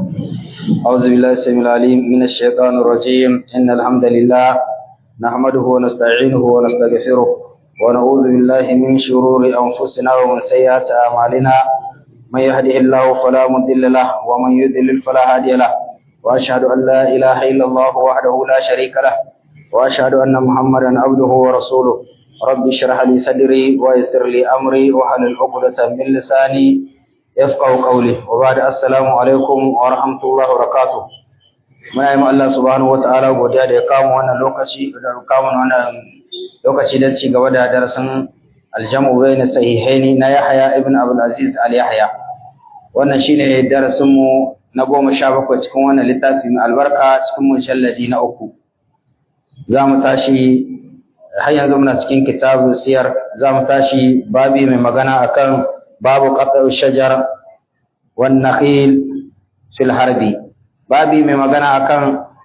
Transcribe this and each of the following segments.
أعوذ بالله السميع العليم من الشيطان الرجيم إن الحمد لله نحمده ونستعينه ونستغفره ونعوذ بالله من شرور أنفسنا ومن سيئات أعمالنا من يهده الله فلا مضل له ومن يضلل فلا هادي له وأشهد أن لا إله إلا الله وحده لا شريك له وأشهد أن محمدا عبده ورسوله رب اشرح لي صدري ويسر لي أمري واحلل عقدة من لساني يفقه قولي وبعد السلام عليكم ورحمة الله وبركاته muna yi Allah subhanahu wata'ala godiya da ya kama wannan lokaci da kama wannan lokaci da ci gaba da darasin aljamu bayna sahihaini na Yahya ibn Abdul Aziz al Yahya wannan shine darasin mu na goma sha bakwai cikin wannan littafi mai albarka cikin mujalladi na uku za mu tashi har yanzu muna cikin kitabun siyar za mu tashi babi mai magana akan babu qat'u shajar wan nakhil fil harbi babi mai magana akan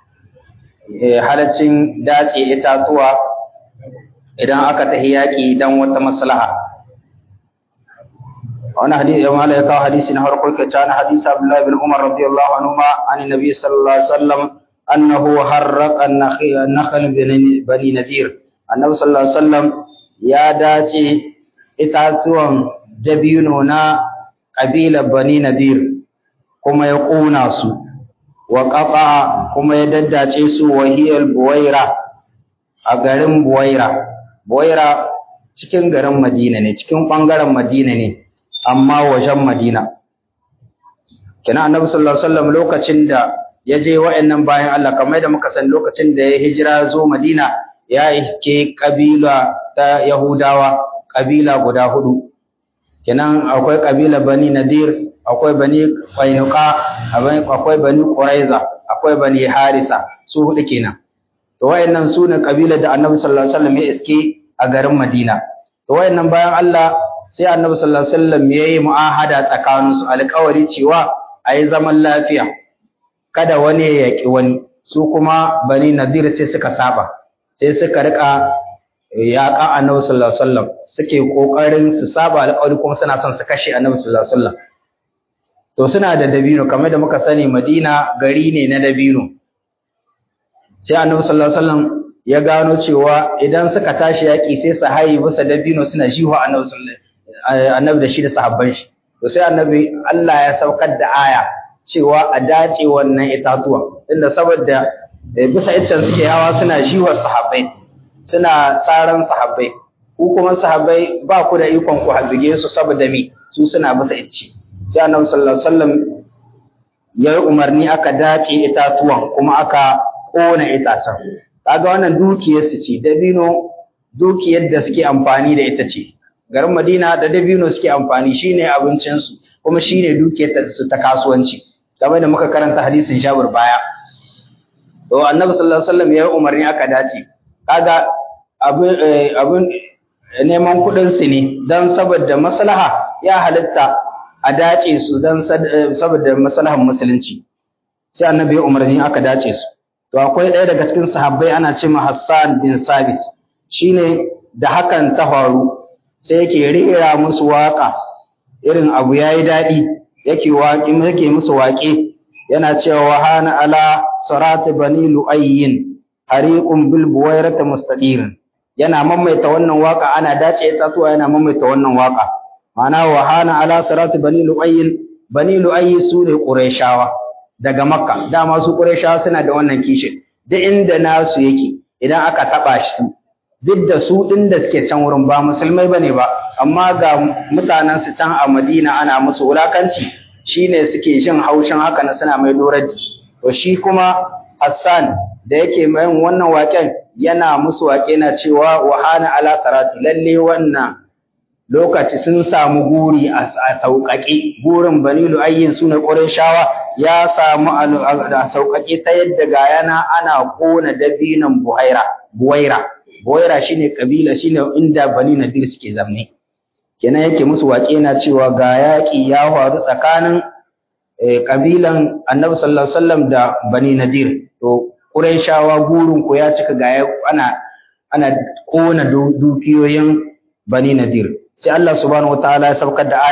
halaccin dace itatuwa idan aka tahi yaƙi dan wata maslaha wani hadisi ya mala ya kawo hadisi na farko ke ta na hadisi Abdullahi bin Umar radiyallahu anhu ma an nabi sallallahu alaihi wasallam annahu harraqa an-nakhl bani nadir annabi sallallahu alaihi wasallam ya dace itatuwan dabino na kabilar bani nadir kuma ya ƙona su wa ƙafa kuma ya daddace su wahiyar buwaira a garin buwaira buwaira cikin garin madina ne cikin ɓangaren madina ne amma wajen madina kina annabi sallallahu alaihi wasallam lokacin da ya je wa'annan bayan Allah kamar da muka san lokacin da ya hijira zo madina ya iske kabila ta yahudawa kabila guda hudu kenan akwai kabila bani nadir akwai bani qainuqa akwai bani quraiza akwai bani harisa su hudu kenan to wayannan su ne kabilar da annabi sallallahu alaihi wasallam ya iske a garin madina to wayannan bayan Allah sai annabi sallallahu alaihi wasallam ya yi mu'ahada tsakanin su alƙawari cewa ayi zaman lafiya kada wani ya yaki wani su kuma bani nadir sai suka saba sai suka rika yaƙa annabi sallallahu alaihi wasallam suke kokarin su saba alƙawari kuma suna son su kashe annabi sallallahu alaihi wasallam to suna da dabino kamar da muka sani Madina gari ne na dabino sai annabi sallallahu alaihi wasallam ya gano cewa idan suka tashi yaƙi sai su haye bisa dabino suna jiwa annabi sallallahu annabi da shi da sahabban shi to sai annabi Allah ya saukar da aya cewa a dace wannan itatuwa inda saboda bisa iccen suke hawa suna jiwa sahabbai suna tsaran sahabbai ku kuma sahabbai ba ku da ikon ku habige su saboda me su suna bisa icce sai annabi sallallahu alaihi wasallam ya yi umarni aka dace itatuwan kuma aka kona itacen kaga wannan dukiyar su ce dabino dukiyar da suke amfani da ita ce garin Madina da dabino suke amfani shine abincin su kuma shine dukiyar su ta kasuwanci kamar da muka karanta hadisin Jabir baya to annabi sallallahu alaihi wasallam ya yi umarni aka dace kaga abin neman kuɗin su ne don saboda maslaha ya halitta a dace su don saboda maslahar musulunci sai annabi ya umarni aka dace su to akwai ɗaya daga cikin sahabbai ana ce ma Hassan bin Sabit shine da hakan ta faru sai yake rera musu waka irin abu yayi daɗi yake waƙi yake musu waƙe yana cewa hana ala sarati bani lu'ayyin hariqun bil buwairati mustadirin yana mamaita wannan waka ana dace itatuwa yana mamaita wannan waka ma'ana wa hana ala sarati bani lu'ayyin bani lu'ayyi su ne qurayshawa daga makka dama su qurayshawa suna da wannan kishi duk inda nasu yake idan aka taba shi duk da su din da suke can wurin ba musulmai bane ba amma ga mutanen su can a Madina ana musu wulakanci shine suke jin haushin haka na suna mai dorar to shi kuma Hassan da yake mai wannan waken yana musu wake na cewa wahana ala sarati lalle wannan lokaci sun samu guri a sauƙaƙe gurin bani lu'ayyin suna shawa ya samu a sauƙaƙe ta yadda ga yana ana ƙona dabinan buhaira buwaira buwaira shine kabila shine inda bani nadir suke zamne kenan yake musu waƙe na cewa ga yaƙi ya faru tsakanin kabilan annabi sallallahu alaihi wasallam da bani nadir to Qurayshawa gurin ku ya cika ga ana ana kona dukiyoyin Bani Nadir sai Allah subhanahu wataala ya saukar da aya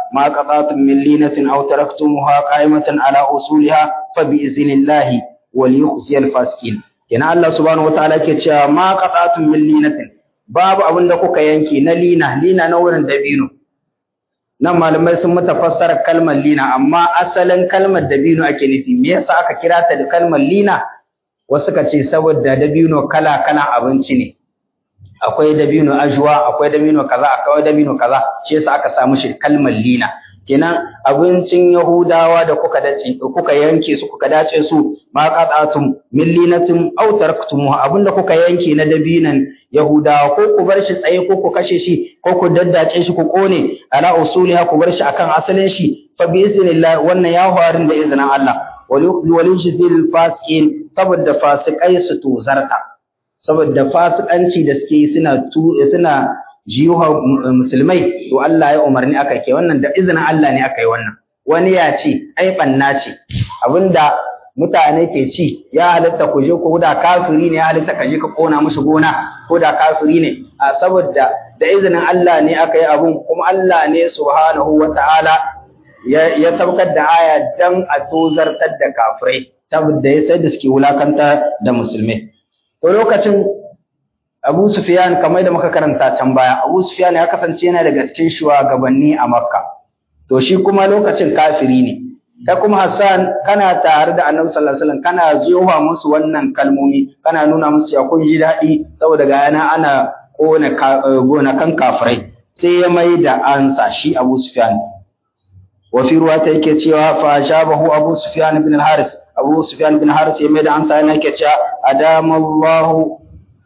ما قطعتم من لينة أو تركتموها قائمة على أصولها فبإذن الله وليخزي الفاسقين كنا الله سبحانه وتعالى كتشا ما قطعتم من لينة باب أبن لكوك ينكي نلينة لينة نورا دبينو nan malamai sun mata fassara kalmar lina amma asalin kalmar dabino ake nufi me yasa aka kira ta da kalmar lina wasu ka ce saboda dabino kala kala abinci ne akwai dabino ajwa akwai dabino kaza akwai dabino kaza shi yasa aka samu shi kalmar lina kenan abincin yahudawa da kuka dace kuka yanke su kuka dace su ma qatatum min linatin aw taraktum abinda kuka yanke na dabinan yahudawa ko ku bar shi tsaye ko ku kashe shi ko ku daddace shi ku kone ala usuliha ku bar shi akan asalin shi fa bi iznillah wannan ya hawarin da izinin Allah wal yukhzi wal yujzil fasiqin saboda fasikai su tozarta saboda fasikanci da suke suna suna jiyuha musulmai to Allah ya umarni aka ke wannan da izinin Allah ne aka yi wannan wani ya ce ai banna ce abinda mutane ke ci ya halitta ku je ko da kafiri ne ya halitta ka je ka kona mushi gona ko da kafiri ne a saboda da izinin Allah ne aka yi abun kuma Allah ne subhanahu wata'ala ya ya saukar da aya dan a tozartar da kafirai saboda ya sai da suke wulakanta da musulmai to lokacin Abu Sufyan kamar da muka karanta can baya Abu Sufyan ya kasance yana daga cikin shugabanni a Makka to shi kuma lokacin kafiri ne kai kuma Hassan kana tare da Annabi sallallahu alaihi wasallam kana jiwa musu wannan kalmomi kana nuna musu ya kun ji daɗi saboda ga yana ana kona gonakan kafirai sai ya mai da ansa shi Abu Sufyan wa fi ruwata yake cewa fa shabahu Abu Sufyan ibn al-Haris Abu Sufyan ibn Haris ya mai da ansa yana yake cewa adamallahu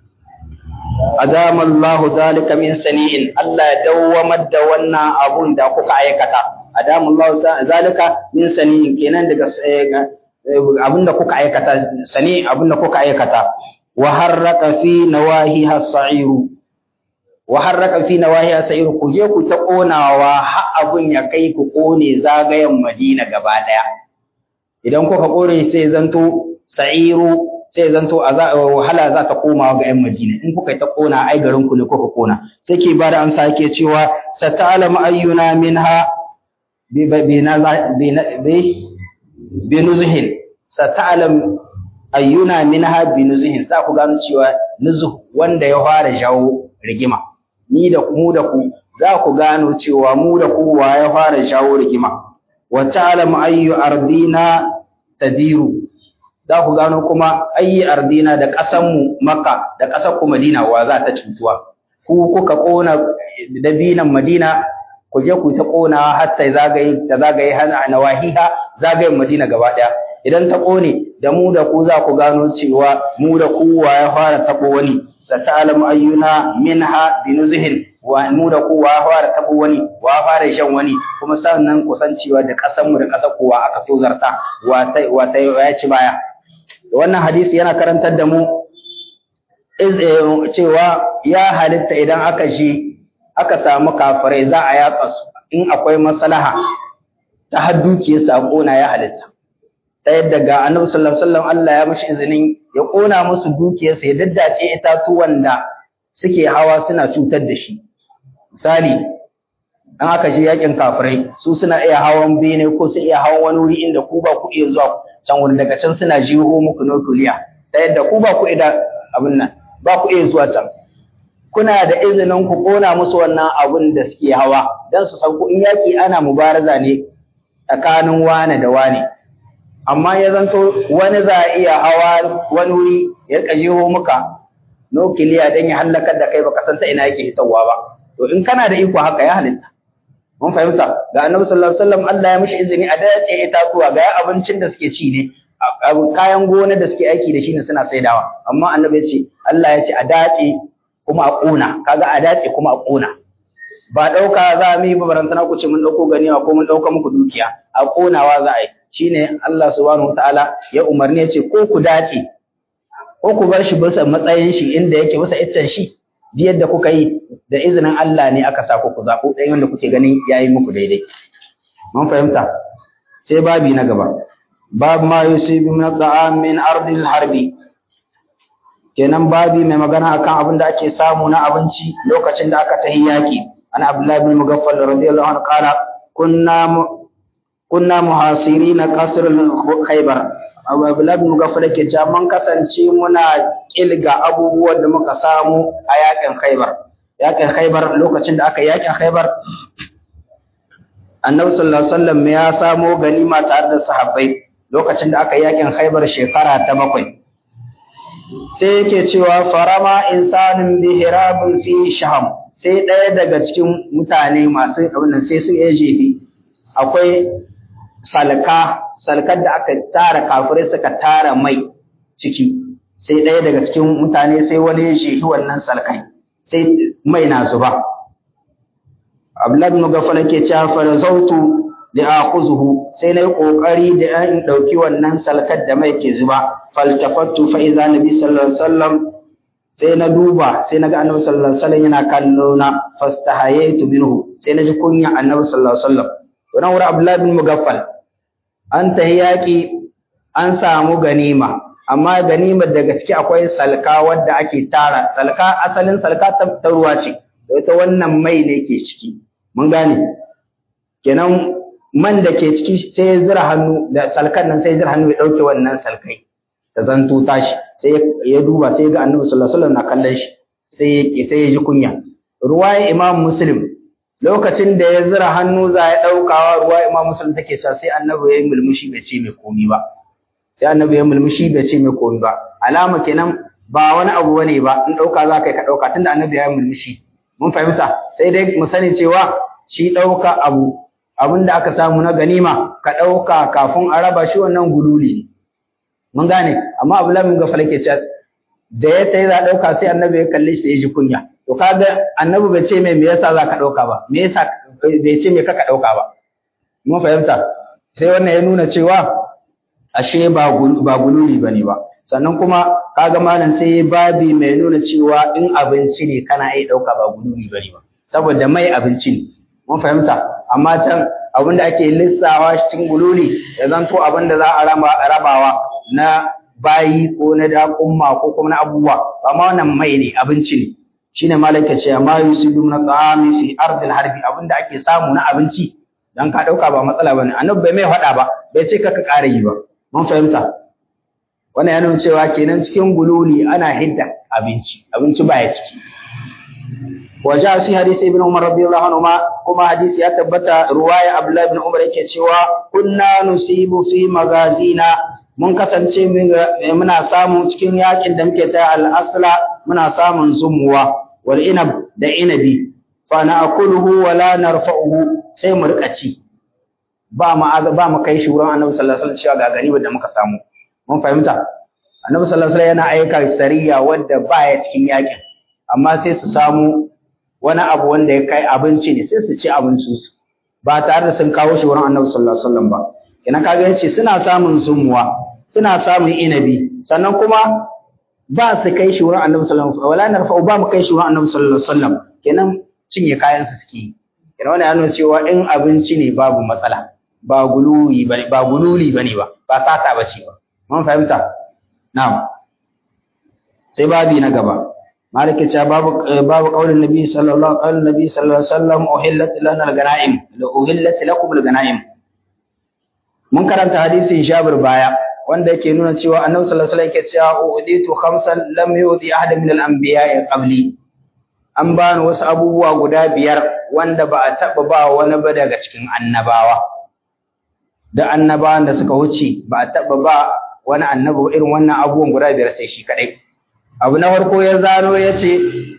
adama Allah zalika min sani'in Allah ya dawwamar da wannan abun da kuka aikata adama Allah zalika min sani'in kenan daga abun da kuka aikata sani abun da kuka aikata wa harraka fi nawahi as-sa'iru wa harraka fi nawahi as-sa'iru ku je ku ta konawa har abun ya kai ku kone zagayen Madina gaba daya idan kuka kore sai zanto sa'iru sai zanto a wahala za ta koma ga 'yan Madina in kuka yi ta kona ai garin ku ne kuka kona sai ke bada amsa yake cewa sata'lamu ayyuna minha bi bi nuzhin sata'lam ayyuna minha bi nuzhin za ku gano cewa nuzuh wanda ya fara jawo rigima ni da mu da ku za ku gano cewa mu da ku wa ya fara jawo rigima wa ta'lamu ayyu ardina tadiru za ku gano kuma ayi ardina da ƙasanmu Makka da ƙasar ku Madina wa za ta cutuwa ku kuka ƙona dabinan Madina ku je ku ta ƙona har ta zagaye ta zagaye hana nawahiha zagayen Madina gaba ɗaya idan ta ƙone da mu da ku za ku gano cewa mu da ku wa ya fara taɓo wani sata'alam ayyuna minha binuzhin wa mu da ku wa fara taɓo wani wa fara shan wani kuma sannan kusancewa da ƙasarmu da ƙasar kowa aka tozarta wa ta wa ta ya ci baya wannan hadisi yana karantar da mu cewa ya halitta idan aka shi aka samu kafirai za a yaƙa su in akwai maslaha ta har dukiyar sa kona ya halitta ta yadda ga annabi sallallahu alaihi wasallam Allah ya mishi izinin ya kona musu dukiyar sa ya daddace itatuwan da suke hawa suna cutar da shi misali an aka shi yakin kafirai su suna iya hawan bene ko su iya hawan wani wuri inda ku ba ku iya zuwa can wurin daga can suna jiho muku nuclear ta yadda ku ba ku iya abin nan ba ku iya zuwa can kuna da izinin ku kona musu wannan abin da suke hawa dan su san ku in yaki ana mubaraza ne tsakanin wane da wane amma ya zanto wani za a iya hawa wani wuri ya rika jiho muka nukiliya dan ya halakar da kai baka san ta ina yake hitawa ba to in kana da iko haka ya halitta mun fahimta ga annabi sallallahu alaihi wasallam Allah ya mishi izini a dace itatuwa ga abincin da suke ci ne kayan gona da suke aiki da shi ne suna saidawa amma annabi ya ce Allah ya ce a dace kuma a kona kaga a dace kuma a kona ba dauka za mu yi barantana ku ce mun dauko ganiwa ko mun dauka muku dukiya a konawa za a yi shine Allah subhanahu wataala ya umarni ya ce ko ku dace ko ku bar shi bisa matsayin shi inda yake bisa iccen shi duk yadda kuka yi da izinin Allah ne aka sa ku zaɓo ɗayan wanda kuke ganin yayi muku daidai mun fahimta sai babi na gaba bab ma yusibu min at'am min ardil harbi kenan babi mai magana akan abin da ake samu na abinci lokacin da aka tahi yaki ana abdullahi bin mugaffal radiyallahu anhu qala kunna kunna muhasirina qasr khaybar Abdullah bin Mugaffal ke cewa mun kasance muna kilga abubuwan da muka samu a yakin Khaybar yakin Khaybar lokacin da aka yakin Khaybar Annabi sallallahu alaihi wasallam ya samo ganima tare da sahabbai lokacin da aka yakin Khaybar shekara ta bakwai sai yake cewa farama insanin bi hirabin fi shaham sai ɗaya daga cikin mutane masu abin sai su iya jefi akwai salka salkar da aka tara kafirai suka tara mai ciki sai ɗaya daga cikin mutane sai wani ya jefi wannan salkai sai mai na zuba Abdullahi bin Gafala ke cewa fa zautu da akhuzuhu sai nayi kokari da in dauki wannan salkar da mai ke zuba faltafattu fa idza nabi sallallahu alaihi wasallam sai na duba sai naga annabi sallallahu alaihi wasallam yana kallo na fastahayaitu minhu sai naji kunya annabi sallallahu alaihi wasallam wannan wurin Abdullahi bin Mugaffal an tahi yaki an samu ganima amma ganimar da gaske akwai salka wadda ake tara salka asalin salka ta ruwa ce ita wannan mai ne ke ciki mun gane kenan man da ke ciki sai ya zira hannu da salkan nan sai ya zira hannu ya dauke wannan salkai da zanto tashi sai ya duba sai ga annabi sallallahu alaihi wasallam na kallon shi sai ya sai ya ji kunya ruwaya imam muslim lokacin da ya zira hannu za ya daukawa ruwaya imam muslim take cewa sai annabi ya yi mulmushi bai ce mai komi ba sai annabi ya mulmushi bai ce mai komi ba alama kenan ba wani abu bane ba in dauka za ka yi ka dauka tunda annabi ya yi mulmushi mun fahimta sai dai mu sani cewa shi dauka abu abin da aka samu na ganima ka ɗauka kafin a raba shi wannan gululi ne. Mun gane, amma abu lamin ga falake ce da ya ta yi za ɗauka sai annabi ya kalli shi ya ji kunya. To kaga annabi bai ce mai me yasa za ka ɗauka ba, me yasa bai ce me ka ka ɗauka ba. Mun fahimta, sai wannan ya nuna cewa ashe ba gululi ba ne ba. Sannan kuma kaga malam sai ya babi mai nuna cewa in abinci ne kana iya ɗauka ba gululi ba ne ba. Saboda mai abinci ne. Mun fahimta, amma can abin da ake lissawa cikin gululi ya zanto abin da za a rabawa na bayi ko na daƙumma ko kuma na abubuwa amma wannan mai ne abinci ne shine malaka ce amma yusidu na ta'ami fi ardil harbi abin da ake samu na abinci dan ka dauka ba matsala bane annabi bai mai faɗa ba bai ce kaka ƙara yi ba mun fahimta wannan ya nuna cewa kenan cikin gululi ana hidda abinci abinci baya ciki وجاء في حديث ابن عمر رضي الله عنهما كما حديث يتبت رواية عبد الله بن عمر yake cewa kunna nusibu fi magazina mun kasance muna samu cikin yakin da muke ta al-asla muna samun zumuwa wal inab da inabi fa na'kuluhu wa la narfa'uhu sai mu rika ci ba mu ba mu kai shi wurin Annabi sallallahu alaihi wasallam cewa ga gari da muka samu mun fahimta Annabi sallallahu alaihi wasallam yana aika sariya wadda baya cikin yakin amma sai su samu wani abu wanda ya kai abinci ne sai su ci abincinsu ba tare da sun kawo shi wurin annabi sallallahu alaihi wasallam ba kenan kaga yace suna samun zumuwa suna samun inabi sannan kuma ba su kai shi wurin annabi sallallahu alaihi wasallam wala narfa ba mu kai shi wurin annabi sallallahu alaihi wasallam kenan cinye kayan su suke kenan wannan yana cewa in abinci ne babu matsala ba gululi bane ba gululi bane ba ba sata bace ba mun fahimta na'am sai babi na gaba مالك باب باب قول النبي صلى الله قال النبي صلى الله عليه وسلم أحلت لنا الغنائم أحلت لكم الغنائم mun karanta hadisin Jabir baya wanda yake nuna cewa Annabi sallallahu alaihi wasallam yake cewa uditu khamsan lam yudi ahad min al-anbiya'i qabli an bani wasu abubuwa guda biyar wanda ba a taba ba wani ba daga cikin annabawa da annabawan da suka wuce ba a taba ba wani annabi irin wannan abubuwan guda biyar sai shi kadai abu na farko ya zano ya ce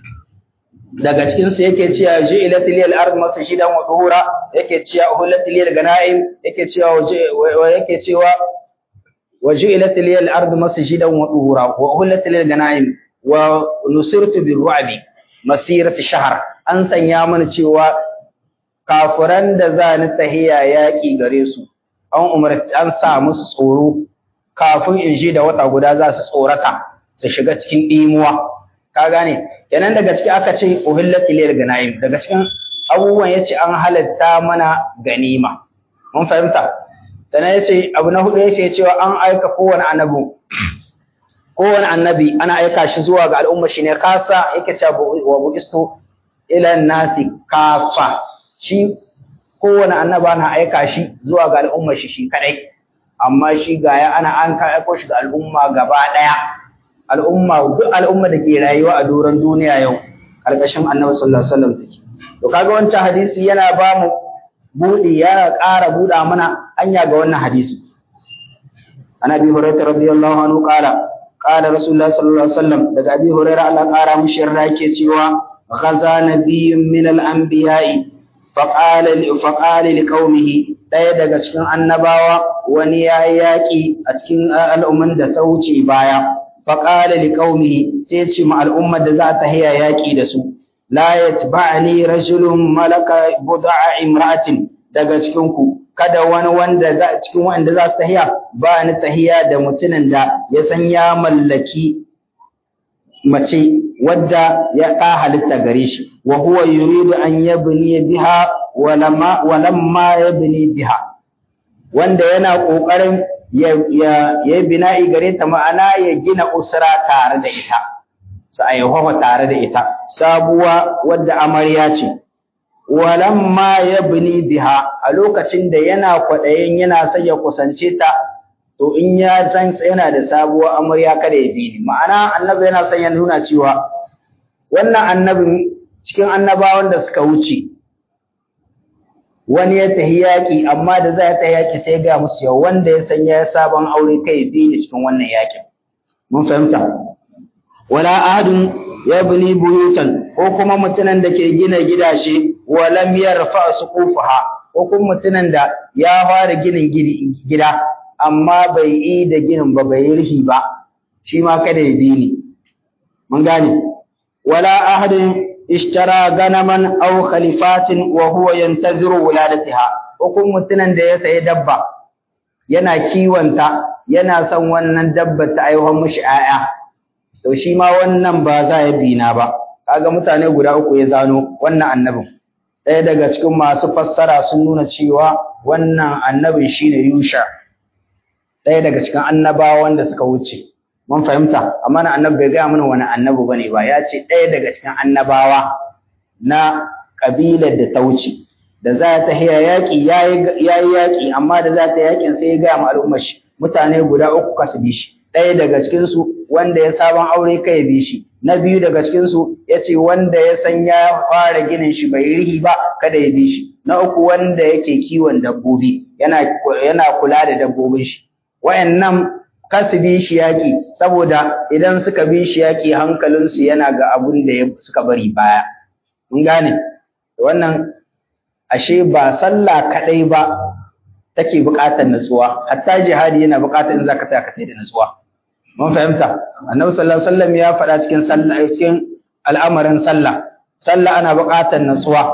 daga cikinsu yake cewa ji ila tiliyal ard masu shidan wa duhura yake cewa uhullat tiliyal ganaim yake cewa yake cewa wa ji ila tiliyal ard masu shidan wa duhura wa uhullat tiliyal ganaim wa nusirtu bir ru'bi masirati shahr an sanya mana cewa kafiran da za ni tahiya yaki gare su an umarci an sa musu tsoro kafin in ji da wata guda za su tsorata su shiga cikin ɗimuwa ka gane kenan daga ciki aka ce uhillat ilayl ganaim daga cikin abubuwan yace an halatta mana ganima mun fahimta sannan yace abu na hudu yace cewa an aika kowane annabi kowane annabi ana aika shi zuwa ga al'umma shi ne kasa yake cewa wa buistu ila nasi kafa shi kowane annaba na aika shi zuwa ga al'ummar shi shi kadai amma shi ga ya ana an ka aiko shi ga al'umma gaba daya al'umma duk al'umma da ke rayuwa a doron duniya yau karkashin annabi sallallahu alaihi wasallam take to kaga wancan hadisi yana ba mu budi yana ƙara buɗa mana hanya ga wannan hadisi an abi hurairah radiyallahu anhu qala qala rasulullah sallallahu alaihi wasallam daga abi hurairah Allah ƙara mushi yarda yake cewa ghaza nabiyyun min al-anbiya'i faqala faqala liqaumihi daya daga cikin annabawa wani ya yaki a cikin al'umman da ta wuce baya faqala liqaumihi sai ce ma al'ummar da za ta hiya yaki da su la yatba'ni rajulun malaka bud'a imra'atin daga cikin ku kada wani wanda za cikin wanda za su tahiya ba ni tahiya da mutumin da ya san ya mallaki mace wadda ya ka halitta gare shi wa huwa yuridu an yabni biha walamma walamma yabni biha wanda yana kokarin ya ya ya bina'i gare ta ma'ana ya gina usra tare da ita sa aihuwa tare da ita sabuwa wadda amarya ce walamma yabni biha a lokacin da yana kwadayin yana son ya kusance ta to in ya san yana da sabuwar amarya kada ya bi ni ma'ana annabi yana son ya nuna cewa wannan annabin cikin annabawan da suka wuce wani ya tahi yaƙi amma da za ta yaƙi sai ga musu yau wanda ya san ya sabon aure kai bi ni cikin wannan yaƙin mun fahimta wala ahadun yabni buyutan ko kuma mutunan da ke gina gidaje wa lam yarfa suqufaha ko kuma mutunan da ya fara ginin gida amma bai yi da ginin ba bai rufi ba shi ma kada ya bi ni mun gane wala ahadin ishtara ganaman aw khalifatin wa huwa yantaziru wuladatiha ko kuma mutunan da ya sayi dabba yana kiwonta yana son wannan dabba ta aiwa mishi 'ya'ya to shi ma wannan ba za ya bi na ba kaga mutane guda uku ya zano wannan annabin ɗaya daga cikin masu fassara sun nuna cewa wannan annabin shine Yusha ɗaya daga cikin annabawa wanda suka wuce mun fahimta amma na annabi bai gaya mana wani annabi bane ba ya ce ɗaya daga cikin annabawa na kabilar da ta wuce da za ta hiya yaƙi yayi yaƙi amma da za ta yaƙin sai ya gaya ma al'ummar shi mutane guda uku kasu bi shi ɗaya daga cikin su wanda ya sabon aure kai bi shi na biyu daga cikin su yace wanda ya san ya fara ginin shi bai rihi ba kada ya bi shi na uku wanda yake kiwon dabbobi yana yana kula da dabbobin shi wayannan kasu bi shi yaki saboda idan suka bi shi yaki hankalinsu yana ga abun da suka bari baya mun gane wannan ashe ba sallah kadai ba take buƙatar nutsuwa hatta jihadi yana buƙatar in zaka tsaya ka da nutsuwa mun fahimta annabi sallallahu alaihi wasallam ya faɗa cikin sallah cikin al'amarin sallah sallah ana buƙatar nutsuwa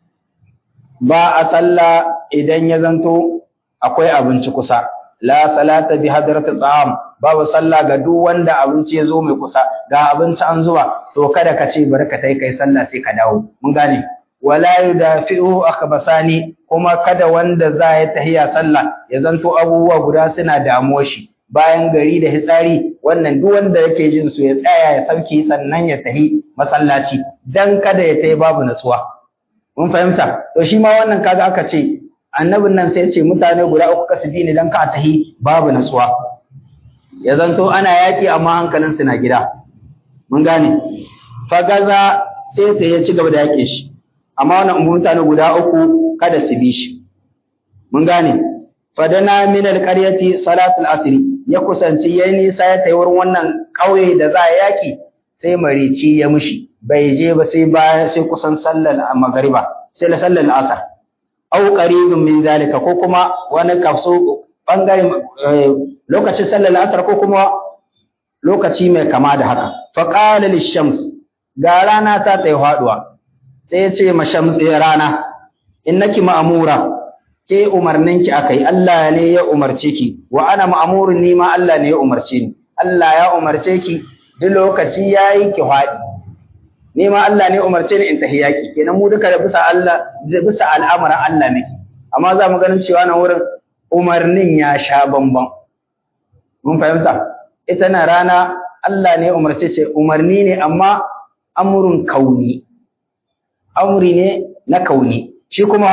ba a sallah idan ya zanto akwai abinci kusa la salata bi hadratil ta'am babu sallah ga duk wanda abinci ya zo mai kusa ga abinci an zuba to kada ka ce bari ka tai kai sallah sai ka dawo mun gane wala yudafi'u akhbasani kuma kada wanda za ya tahiya sallah ya zanto abubuwa guda suna damuwa shi bayan gari da hitsari wannan duk wanda yake jin su ya tsaya ya sauki sannan ya tahi masallaci dan kada ya tayi babu nasuwa mun fahimta to shi ma wannan kaga aka ce annabin nan sai ce mutane guda uku kasu bi ne dan ka tahi babu nasuwa ya zanto ana yaki amma hankalin su na gida mun gane fagaza sai ta ya ci gaba da yake shi amma wannan mutane guda uku kada su bi shi mun gane fadana min alqaryati salatul asri ya kusanci yayi nisa ya tayi wurin wannan kauye da za a yaki sai marici ya mushi bai je ba sai baya sai kusan sallar magriba sai la sallar asar au qaribun min zalika ko kuma wani kaso bangare lokacin sallar asar ko kuma lokaci mai kama da haka fa qala lishams ga rana ta tayi haduwa sai ya ce ma shams rana innaki ma'mura ke umarninki akai Allah ne ya umarce ki wa ana ma'murun ni ma Allah ne ya umarce ni Allah ya umarce ki duk lokaci yayi ki fadi ni ma Allah ne ya umarce ni in tahiyaki kenan mu duka da bisa Allah da bisa al'amuran Allah miki amma za mu ganin cewa nan wurin umarnin ya sha bamban mun fahimta ita na rana Allah ne ya umarce ce umarni ne amma amrun kauni amri ne na kauni shi kuma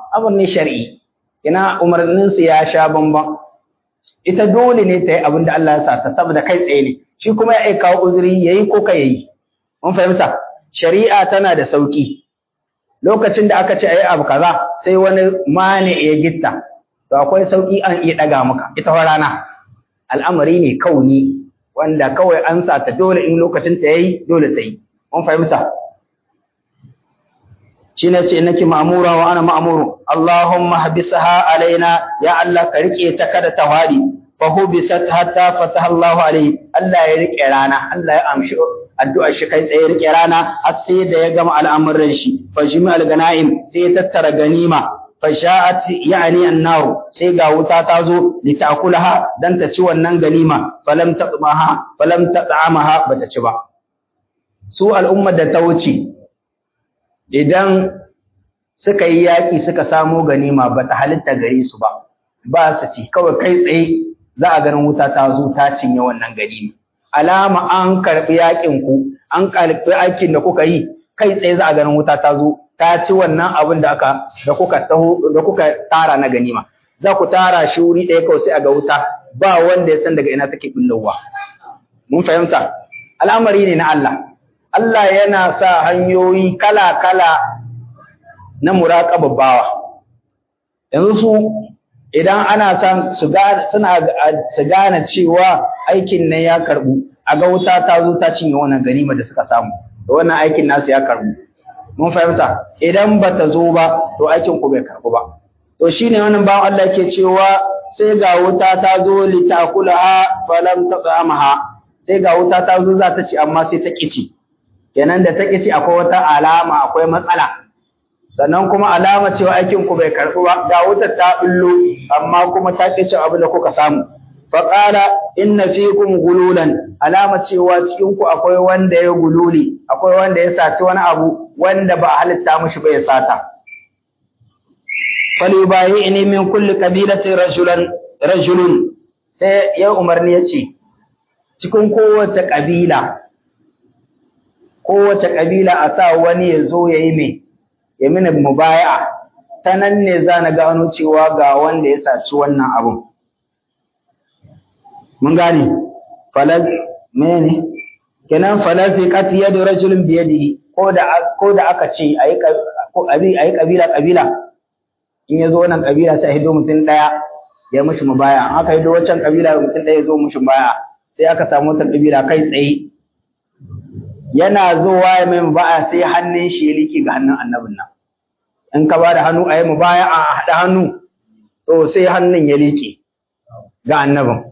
abin ne shar'i ina umarnin su ya sha bamban ita dole ne ta yi abin da Allah ya sa ta saboda kai tsaye ne shi kuma ya kawo uzuri yayi ko ka yayi mun fahimta shari'a tana da sauki lokacin da aka ce ayi abu kaza sai wani mane ya gitta to akwai sauki an iya daga maka ita rana al'amari ne kauni wanda kawai an sa ta dole in lokacin ta yayi dole ta yi mun fahimta shine ce nake ma'mura wa ana ma'muru Allahumma habisha alaina ya Allah ka rike ta kada ta wadi fa hubisat hatta fataha Allah alaihi Allah ya rike rana Allah ya amshi addu'ar shi kai tsaye rike rana har sai da ya gama al'amuran shi fa jami'al ganaim sai ya tattara ganima fasha'at yani annar sai ga wuta ta zo li ta'kulaha dan ta ci wannan ganima falam taqmaha falam taqamaha bata ci ba su al'ummar da ta wuce idan suka yi yaƙi suka samo ganima bata halitta gare su ba ba su ci kawai kai tsaye za a ganin wuta ta zo ta cinye wannan ganima alama an karɓi yaƙin ku an karɓi aikin da kuka yi kai tsaye za a ganin wuta ta zo ta ci wannan abin da aka da kuka taho da kuka tara na ganima za ku tara shi wuri ɗaya kawai sai a ga wuta ba wanda ya san daga ina take billowa mun fahimta al'amari ne na Allah Allah yana sa hanyoyi kala-kala na muraƙaba bawa yanzu su idan ana san su gane suna su gane cewa aikin nan ya karbu a ga wuta ta zo ta cinye wannan ganima da suka samu da wannan aikin nasu ya karbu mun fahimta idan ba ta zo ba to aikin ku bai karbu ba to shine wannan bawan Allah ke cewa sai ga wuta ta zo litakulaha falam taqamaha sai ga wuta ta zo za ta ci amma sai ta kici kenan da ta kici akwai wata alama akwai matsala sannan kuma alama cewa aikin ku bai karbu ba ga wutar ta bullo amma kuma ta kici abin da kuka samu faqala inna fikum gululan alama cewa cikin ku akwai wanda ya gululi akwai wanda ya saci wani abu wanda ba halitta mishi ba ya sata falyubayi'ni min kulli qabilatin rajulan rajulun sai ya umarni yace cikin kowace kabila kowace kabila a sa wani ya zo yayi me ya mini mubaya'a ta nan ne za na gano cewa ga wanda ya saci wannan abun mun gane falaz mene kenan falaziqat yadu rajulin bi yadihi ko da ko da aka ce ayi ko abi ayi kabila kabila in yazo wannan kabila sai hido mutun daya ya mishi mubaya an aka hido wancan kabila mutun daya yazo mishi mubaya sai aka samu wata kabila kai tsaye yana zuwa ya mai mubaya sai hannun shi ya liki ga hannun annabin nan in ka bada hannu ayi mubaya a hada hannu to sai hannun ya liki ga annabin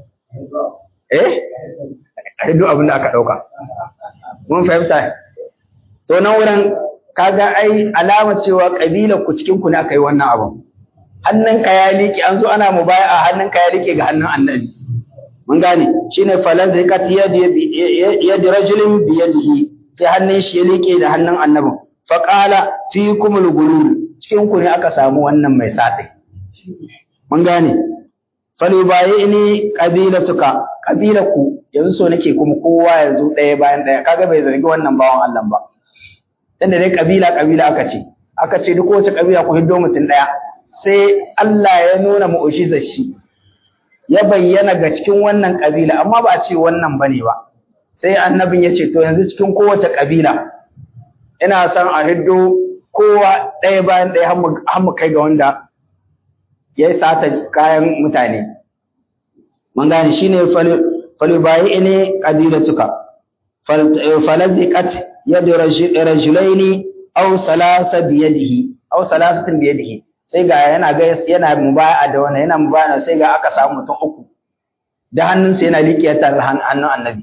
eh ai duk abin da aka dauka mun fahimta to nan wurin kaga ai alama cewa kabila ku cikin ku ne aka yi wannan abu hannunka ya liƙe an zo ana mubaya hannunka ya liƙe ga hannun annabi mun gane shine falan zai kat yadi yadi rajulin bi yadihi sai hannun shi ya liƙe da hannun annabin fa qala fikumul gulul cikin ku ne aka samu wannan mai satai mun gane falyubayi'ni qabilatuka qabilaku yanzu so nake kuma kowa yanzu ɗaya bayan ɗaya kaga bai zargi wannan bawan Allah ba dan da dai kabila kabila aka ce aka ce duk wace kabila ku hiddo mutum ɗaya sai Allah ya nuna mu'jizar shi ya bayyana ga cikin wannan kabila amma ba a ce wannan bane ba sai annabin ya ce to yanzu cikin kowace kabila ina son a hiddo kowa ɗaya bayan ɗaya har mu kai ga wanda ya yi sata kayan mutane. Man gane shi ne falibayi ne ƙabila suka, falazikat yadda rajulaini au salasa biyadihi, au salasatin biyadihi, sai ga yana ga yana mubaya da wannan yana mubaya sai ga aka samu mutum uku, da hannunsa yana liƙe tare hannun annabi.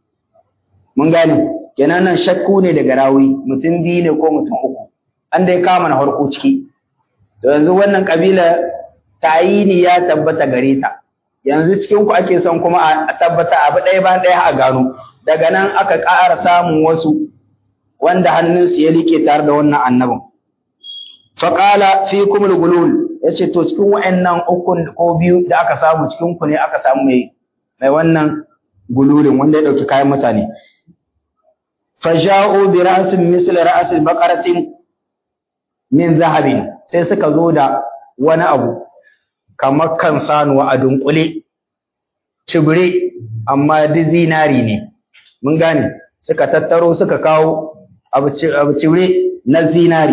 Mun gane, kenan nan shakku ne daga rawi, mutum biyu ne ko mutum uku, an dai kama na farko ciki. To yanzu wannan ƙabila tayini ya tabbata gare ta yanzu cikin ku ake son kuma a tabbata abu ɗaya bayan ɗaya a gano daga nan aka ƙara samun wasu wanda hannunsu ya liƙe tare da wannan annabin faƙala fi kumul gulul ya ce to cikin wa'annan ukun ko biyu da aka samu cikin ku ne aka samu mai mai wannan gululin wanda ya ɗauki kayan mutane faja'u bi ra'sin misli ra'sil baqaratin min zahabin sai suka zo da wani abu kamar kan sanuwa a dunkule cibire amma duk zinari ne mun gane suka tattaro suka kawo abu cibire na zinari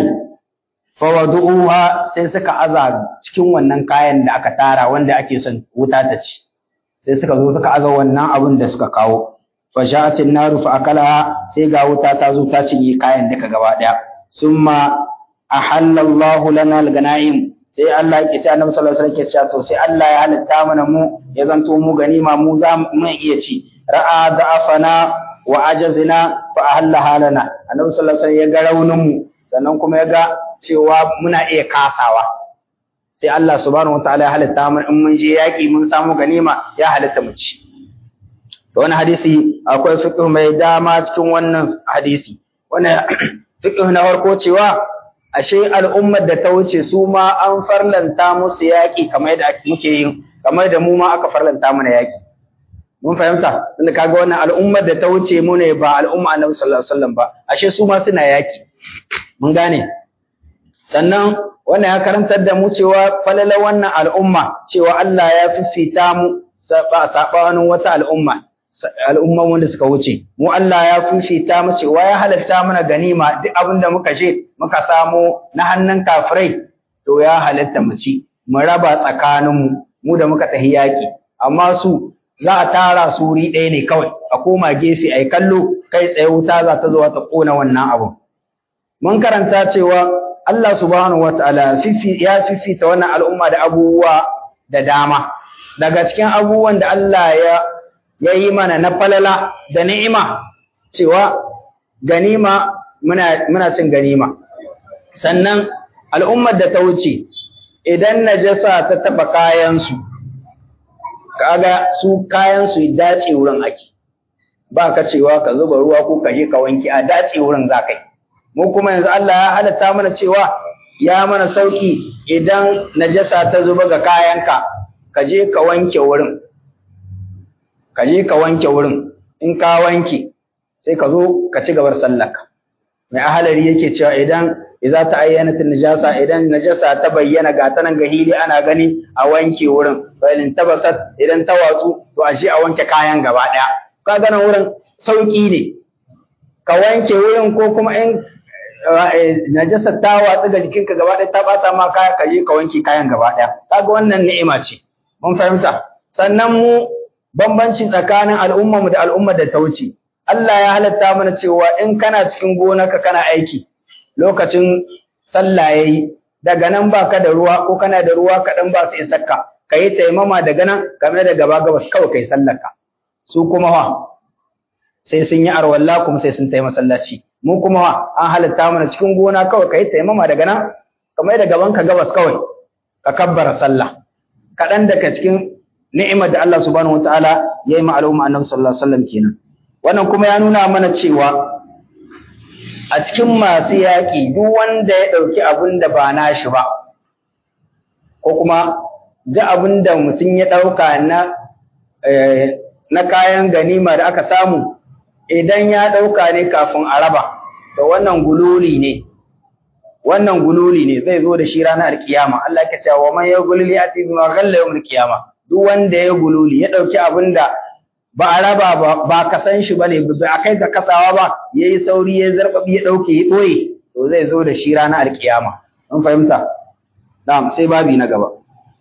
fawadu'uha sai suka aza cikin wannan kayan da aka tara wanda ake son wuta ta ci sai suka zo suka aza wannan abin da suka kawo fa sha'atin naru fa akalaha sai ga wuta ta zo ta cinye kayan duka gaba daya summa ahallallahu lana al-ganaim sai Allah ya ce annabi sallallahu alaihi wasallam ya ce to sai Allah ya halitta mana mu ya zanto mu ganima mu za mu iya ci ra'a da'afana wa ajazina fa ahallaha lana annabi sallallahu alaihi wasallam ya ga raunin mu sannan kuma ya ga cewa muna iya kasawa sai Allah subhanahu wataala ya halitta mu in mun je yaki mun samu ganima ya halitta mu ci to wannan hadisi akwai fiqh mai dama cikin wannan hadisi wannan fiqh na farko cewa ashe al'ummar da ta wuce su ma an farlanta musu yaki kamar yadda muke yin kamar da mu ma aka farlanta mana yaki mun fahimta tunda kaga wannan al'ummar da ta wuce mu ne ba al'umma annabi sallallahu alaihi wasallam ba ashe su ma suna yaki mun gane sannan wannan ya karantar da mu cewa falala wannan al'umma cewa Allah ya fifita mu sabanin wata al'umma al'umman wanda suka wuce mu Allah ya fifita mu cewa ya halatta mana ganima duk abin da muka je muka samu na hannun kafirai to ya halatta mu ci mu raba tsakanin mu mu da muka tahi yaki amma su za a tara su wuri ɗaya ne kawai a koma gefe ai kallo kai tsaye wuta za ta zo ta kona wannan abun mun karanta cewa Allah subhanahu wataala ya fifita wannan al'umma da abubuwa da dama daga cikin abubuwan da Allah ya ya yi mana na falala da ni'ima cewa ganima muna muna cin ganima sannan al'ummar da ta wuce idan najasa ta taba kayansu kaga su kayansu dace wurin ake ba ka cewa ka zuba ruwa ko ka je ka wanke a dace wurin za kai mu kuma yanzu Allah ya halatta mana cewa ya mana sauki idan najasa ta zuba ga kayanka ka je ka wanke wurin ka je ka wanke wurin in ka wanke sai ka zo ka ci gabar sallarka mai ahalari yake cewa idan idza ta ayyana najasa idan najasa ta bayyana ga ta nan ga hili ana gani a wanke wurin fa in tabasat idan ta watsu to ashe a wanke kayan gaba daya ka ga nan wurin sauki ne ka wanke wurin ko kuma in najasa ta watsu ga jikinka gaba daya ta bata ma kaya ka je ka wanke kayan gaba daya kaga wannan ni'ima ce mun fahimta sannan mu bambanci tsakanin al'ummarmu da al'ummar da ta wuce Allah ya halatta mana cewa in kana cikin gonarka kana aiki lokacin sallah yayi daga nan baka da ruwa ko kana da ruwa kaɗan ba su isakka ka yi taimama daga nan game da gaba gabas kawai kai sallarka su kuma wa sai sun yi arwalla kuma sai sun taimaka masallaci mu kuma wa an halatta mana cikin gona kawai ka yi taimama daga nan kamar da gaban ka gabas kawai ka kabbara sallah kaɗan daga cikin ni'imar da Allah subhanahu wataala ya yi ma al'umma annabi sallallahu alaihi wasallam kenan wannan kuma ya nuna mana cewa a cikin masu yaƙi duk wanda ya ɗauki abin da ba nashi ba ko kuma duk abin da mutum ya ɗauka na na kayan ganima da aka samu idan ya ɗauka ne kafin a raba to wannan gululi ne wannan gululi ne zai zo da shi ranar alkiyama Allah ya ce wa man yagulli ati bima ghalla yawm alkiyama duk wanda ya gululi ya ɗauki abin da ba a raba ba ba ka san shi bane ba a kai ga kasawa ba yayi sauri ya zarbabi ya ɗauke ya ɓoye to zai zo da shi ranar alkiyama mun fahimta na'am sai babi na gaba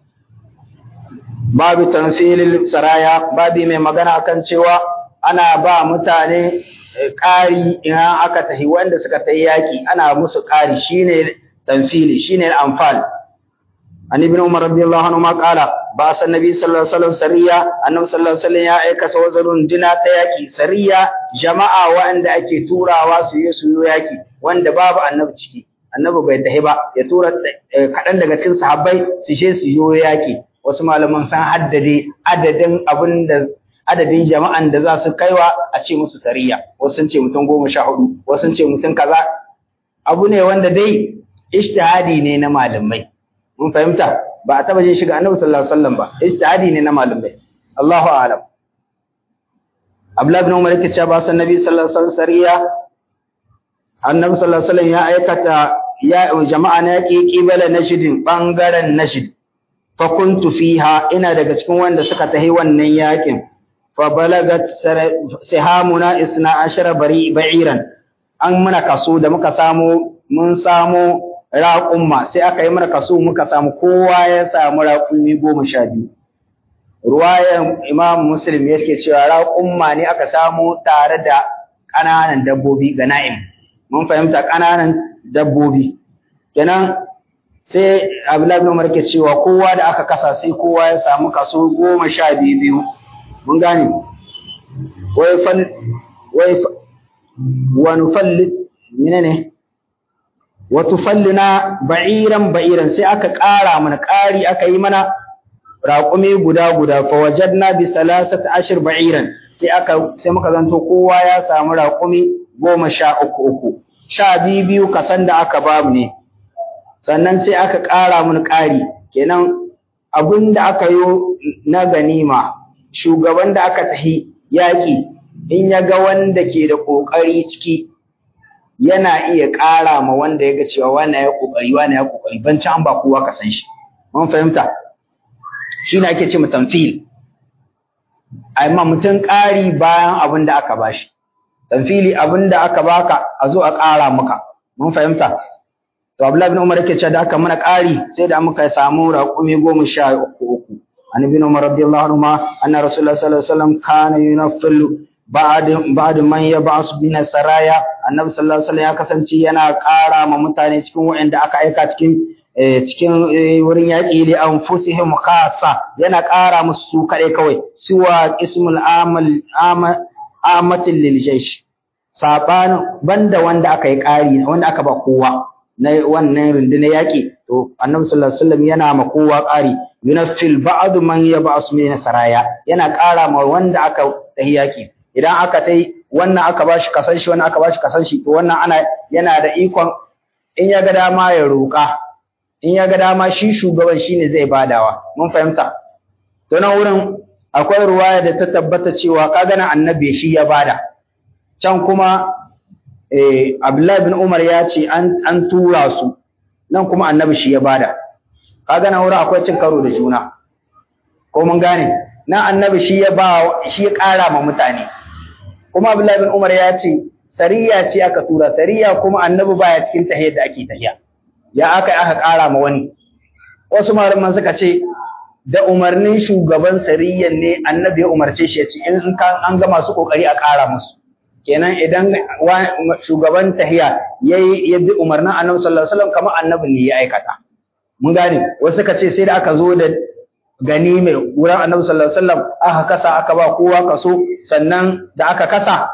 babu tanfilil saraya babi mai magana akan cewa ana ba mutane ƙari idan aka tahi wanda suka tayi yaki ana musu ƙari shine tanfili shine anfal an ibn umar radiyallahu anhu ma qala ba san nabi sallallahu alaihi wasallam sariya annabi sallallahu alaihi wasallam ya aika sawazarun dina ta yaki sariya jama'a wanda ake turawa su yi su yaki wanda babu annabi ciki annabi bai tahi ba ya tura kaɗan daga cikin sahabbai su je su yi yaki wasu malaman san haddade adadin abin da adadin jama'an da za su kaiwa a ce musu sariya wasu sun ce mutum goma sha hudu wasu sun ce mutum kaza abu ne wanda dai ishtihadi ne na malamai mun fahimta ba a taba jin shiga annabi sallallahu alaihi wasallam ba ijtihadi ne na malamai Allahu a'lam Abdullah ibn Umar yake cewa ba san nabi sallallahu alaihi wasallam sariya annabi sallallahu alaihi wasallam ya aikata ya jama'a na yaki qibala nashidin bangaren nashid fa kuntu fiha ina daga cikin wanda suka tahi wannan yakin fa balagat sihamuna isna ashara bari ba'iran an muna kaso da muka samu mun samu raƙumma sai aka yi mana kaso muka samu kowa ya samu raƙumi goma sha biyu ruwayan imam muslim yake cewa raƙumma ne aka samu tare da ƙananan dabbobi ga na'im mun fahimta ƙananan dabbobi kenan sai abdullahi bin umar ke cewa kowa da aka kasa sai kowa ya samu kaso goma sha biyu biyu mun gane wai fal wai wa nufalli menene wa tufallina ba'iran ba'iran sai aka ƙara mana ƙari aka yi mana raƙumi guda guda fa wajadna bi salasati ashir ba'iran sai aka sai muka zanto kowa ya samu raƙumi goma sha uku uku sha biyu biyu kasan da aka babu ne sannan sai aka ƙara mun ƙari kenan abin da aka yi na ganima shugaban da aka tahi yaƙi in ya ga wanda ke da ƙoƙari ciki yana iya ƙara ma wanda ya ga cewa wani ya ƙoƙari wani ya ƙoƙari ban ci an ba kowa ka san shi mun fahimta shi ne ake ce mu tamfil amma mutum ƙari bayan abin da aka bashi tamfili abin da aka baka a zo a ƙara maka mun fahimta to Abdullahi bin Umar yake cewa da aka mana ƙari sai da muka samu raƙumi goma sha uku uku an ibn Umar radiyallahu anhu ma anna Rasulullah sallallahu alaihi wasallam kana yunaffilu ba'd ba'd man yab'as bin saraya annabi sallallahu alaihi wasallam ya kasance yana ƙara ma mutane cikin waɗanda aka aika cikin cikin wurin yaƙi li anfusihim khassa yana ƙara musu su kaɗai kawai suwa ismul amal amatil lil jaysh saban banda wanda aka yi ƙari wanda aka ba kowa na wannan rundunar yaƙi to annabi sallallahu alaihi wasallam yana ma kowa ƙari yunaffil ba'd man yab'as min saraya yana ƙara ma wanda aka tahi yaƙi idan aka tai wannan aka bashi kasan shi wannan aka bashi kasan shi to wannan ana yana da ikon in ya ga dama ya roƙa in ya ga dama shi shugaban shine zai badawa mun fahimta to nan wurin akwai ruwaya da ta tabbata cewa kaga na annabi shi ya bada can kuma eh Abdullahi bin Umar ya ce an an tura su nan kuma annabi shi ya bada kaga nan wurin akwai cin karo da juna ko mun gane nan annabi shi ya ba shi ya ƙara ma mutane kuma Abdullahi bin Umar ya ce sariya ce aka tura sariya kuma annabi baya cikin tahiyar da ake tahiya ya aka aka ƙara ma wani wasu malaman suka ce da umarnin shugaban sariyyan ne annabi ya umarce shi ya ce in an ga masu kokari a ƙara musu kenan idan shugaban tahiya yayi ya bi umarnin annabi sallallahu alaihi wasallam kamar annabi ne ya aikata mun gane wasu suka ce sai da aka zo da gani mai wurin annabi sallallahu alaihi wasallam aka kasa aka ba kowa kaso sannan da aka kasa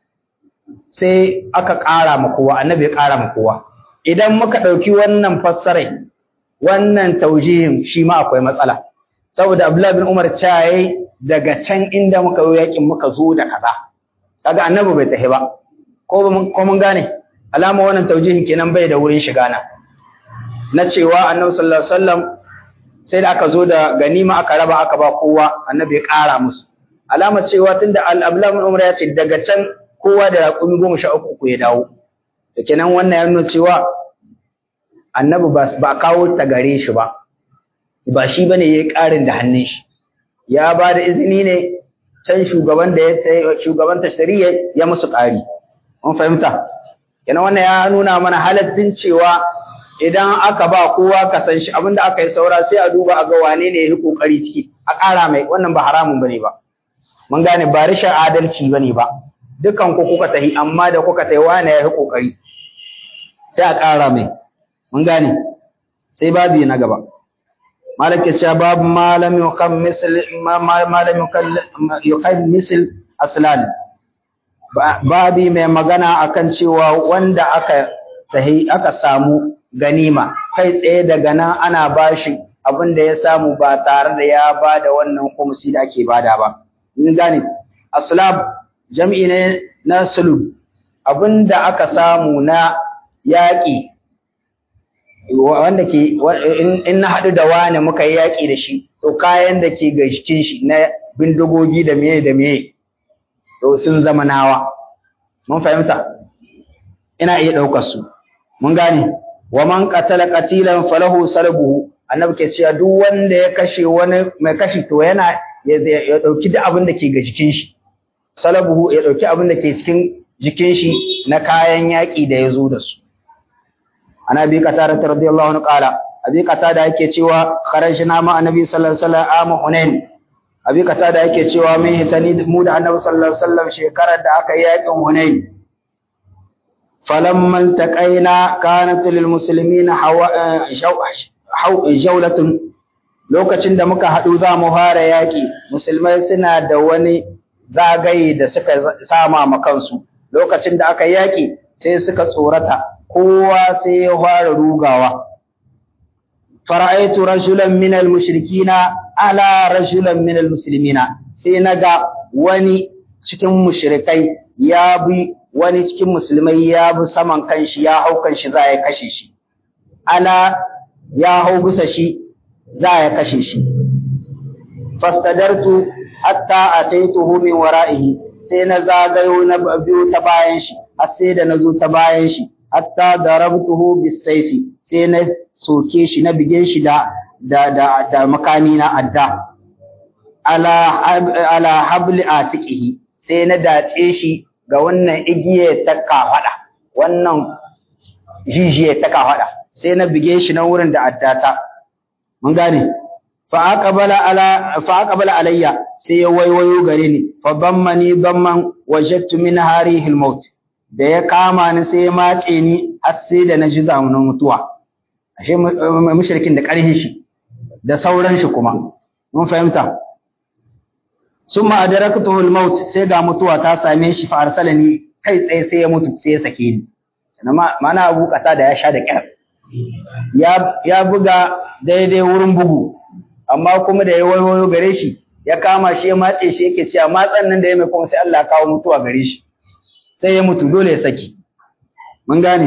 sai aka ƙara ma kowa annabi ya ƙara ma kowa idan muka ɗauki wannan fassarai wannan taujihin shi ma akwai matsala saboda Abdullah bin Umar caye daga can inda muka yi yakin muka zo da kaza kaga annabi bai tafi ba ko ko mun gane alama wannan taujihin kenan bai da wurin shiga na na cewa annabi sallallahu alaihi wasallam sai da aka zo da ganima aka raba aka ba kowa annabi ya ƙara musu alama cewa tunda Abdullah bin Umar ya ce daga can kowa da raƙumi goma sha uku ya dawo da kenan wannan ya nuna cewa annabi ba a kawo ta gare shi ba ba shi bane yayi ƙarin da hannun shi ya ba da izini ne can shugaban da ya shugaban tashtari ya musu ƙari mun fahimta kenan wannan ya nuna mana halaccin cewa idan aka ba kowa ka san shi abinda aka yi saura sai a duba a ga wane ne ya yi kokari ciki a ƙara mai wannan ba haramun bane ba mun gane ba rashin adalci bane ba dukan ku kuka tahi amma da kuka tahi wane ya yi kokari sai a ƙara mai mun gane sai babi na gaba malik ya ce babu malam yukan misl malam yukan misl aslan babi mai magana akan cewa wanda aka tahi aka samu ganima kai tsaye daga nan ana bashi abin da ya samu ba tare da ya bada wannan kumsi da ake bada ba mun gane aslab jam'i ne na sulub abin da aka samu na yaƙi wanda ke in na haɗu da wani muka yi yaƙi da shi to kayan da ke ga cikin shi na bindigogi da meye da meye to sun zama nawa mun fahimta ina iya ɗaukar su mun gane wa man qatala qatilan falahu salbuhu annabi ke cewa duk wanda ya kashe wani mai kashi to yana ya dauki duk abin da ke ga jikin shi salabuhu ya dauki abin da ke cikin jikin shi na kayan yaki da ya zo da su ana bi qatada radiyallahu anhu qala abi qatada yake cewa kharajna ma annabi sallallahu alaihi wasallam am hunain abi qatada yake cewa mun hitani mu da annabi sallallahu alaihi wasallam shekarar da aka yi yakin hunain falamma taqaina kanat lil muslimin hawa jawlatun lokacin da muka haɗu za mu fara yaƙi musulmai suna da wani zagaye da suka sama ma kansu lokacin da aka yaƙi sai suka tsorata kowa sai ya fara rugawa fara'aitu rajulan min mushrikina ala rajulan min muslimina sai naga wani cikin mushrikai ya bi wani cikin musulmai ya bi saman kanshi ya hau kanshi za ya kashe shi ala ya hau bisa shi za ya kashe shi fastadartu hatta ataituhu min wara'ihi sai na zagayo na biyo ta bayan shi har sai da na zo ta bayan shi hatta darabtuhu bisayfi sai na soke shi na bige shi da da da, da makami na adda ala ala habli atiqihi sai na dace shi ga wannan igiye ta kafada wannan jijiye ta kafada sai na bige shi na wurin da addata mun gane fa aqbala ala fa aqbala alayya sai ya waiwayo gare ni fa bammani bamman wajadtu min harihi almaut da ya kama ni sai ya mace ni har sai da na ji zamanin mutuwa ashe mushrikin da ƙarfin shi da sauran shi kuma mun fahimta summa adraktuhu almaut sai ga mutuwa ta same shi fa arsalani kai tsaye sai ya mutu sai ya sake ni mana abu kata da ya sha da kyar ya buga daidai wurin bugu amma kuma da ya wayo gare shi ya kama shi ya matse shi yake cewa matsan nan da ya mai kuma sai Allah ya kawo mutuwa gare shi sai ya mutu dole ya saki mun gane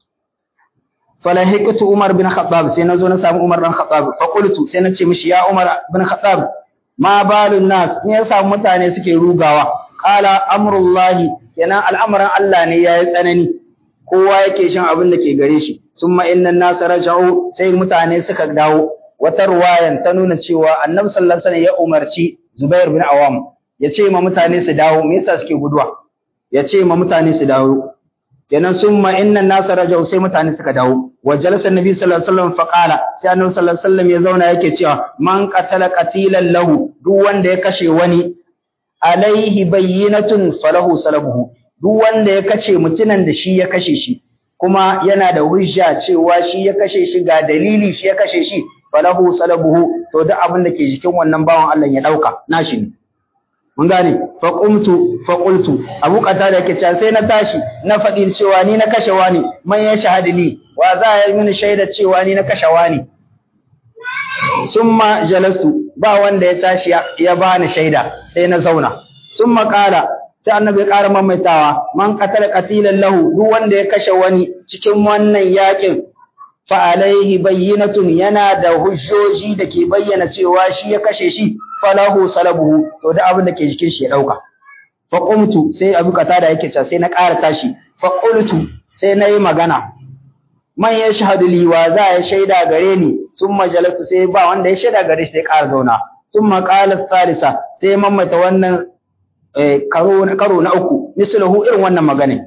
falahiqtu Umar bin Khattab sai nazo na samu Umar bin Khattab fa qultu sai na ce mishi ya Umar bin Khattab ma balun nas me yasa mutane suke rugawa qala amrullahi kenan al'amarin Allah ne yayi tsanani kowa yake shan abin da ke gare shi summa inna nasa raja'u sai mutane suka dawo wata ruwayan ta nuna cewa annabi sallallahu alaihi wasallam ya umarci Zubair bin Awam ya ce ma mutane su dawo me yasa suke guduwa ya ce ma mutane su dawo kenan summa inna nasa raja'u sai mutane suka dawo wa jalasa annabi sallallahu alaihi wasallam fa qala sai annabi sallallahu alaihi wasallam ya zauna yake cewa man qatala qatilan lahu duk wanda ya kashe wani alaihi bayyinatun falahu salabuhu duk wanda ya kace mutunan da shi ya kashe shi kuma yana da hujja cewa shi ya kashe shi ga dalili shi ya kashe shi falahu salabuhu to duk abin da ke jikin wannan bawan Allah ya dauka nashi ne mun gane fa qumtu fa qultu abu qatada yake cewa sai na tashi na faɗi cewa ni na kashe wani man ya shahadi li wa za ya mini shaida cewa ni na kashe wani summa jalastu ba wanda ya tashi ya bani shaida sai na zauna summa qala sai annabi ya ƙara mamaitawa man qatala qatilan lahu duk wanda ya kashe wani cikin wannan yakin fa alaihi bayyinatun yana da hujjoji da ke bayyana cewa shi ya kashe shi falahu salabuhu to da abin da ke jikin shi ya dauka fa qumtu sai abu kata da yake ta sai na ƙara tashi fa qultu sai na yi magana man ya shahadu li wa za ya shaida gare ni summa jalasu sai ba wanda ya shaida gare shi sai ƙara zauna summa qala thalitha sai mamaita wannan karo karo na uku mislahu irin wannan magana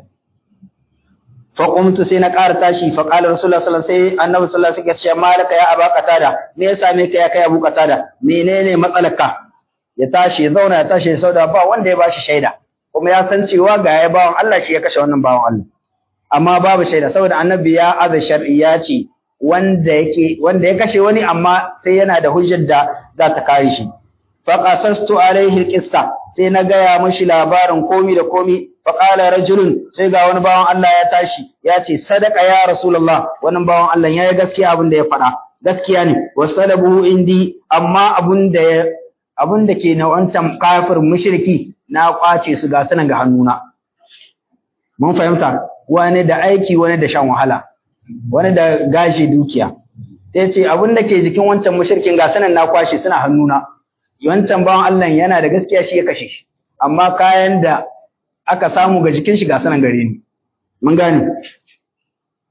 fa qumtu sai na ƙara tashi fa qala rasulullah sallallahu alaihi wasallam sai annabi sallallahu alaihi wasallam ya ce malaka ya aba qatada me ya same ka ya kai abu qatada menene matsalarka ya tashi ya zauna ya tashi sauda ba wanda ya bashi shaida kuma ya san cewa ga ya bawan Allah shi ya kashe wannan bawan Allah amma babu shaida saboda annabi ya aza shar'i ya ce wanda yake wanda ya kashe wani amma sai yana da hujjar da za ta kare shi fa qasastu alaihi alqissa sai na gaya mashi labarin komi da komi fa qala rajulun sai ga wani bawan Allah ya tashi ya ce sadaka ya rasulullah wannan bawan Allah yayi gaskiya abin da ya faɗa gaskiya ne wasalabu indi amma abun da abun da ke na wancan kafir mushriki na kwace su ga sanan ga hannuna mun fahimta wani da aiki wani da shan wahala wani da gashi dukiya sai ce abun da ke jikin wancan mushrikin ga sanan na kwashe suna hannuna wancan bawan Allah yana da gaskiya shi ya kashe shi amma kayan da aka samu ga jikin shi ga sanan gare ni mun gane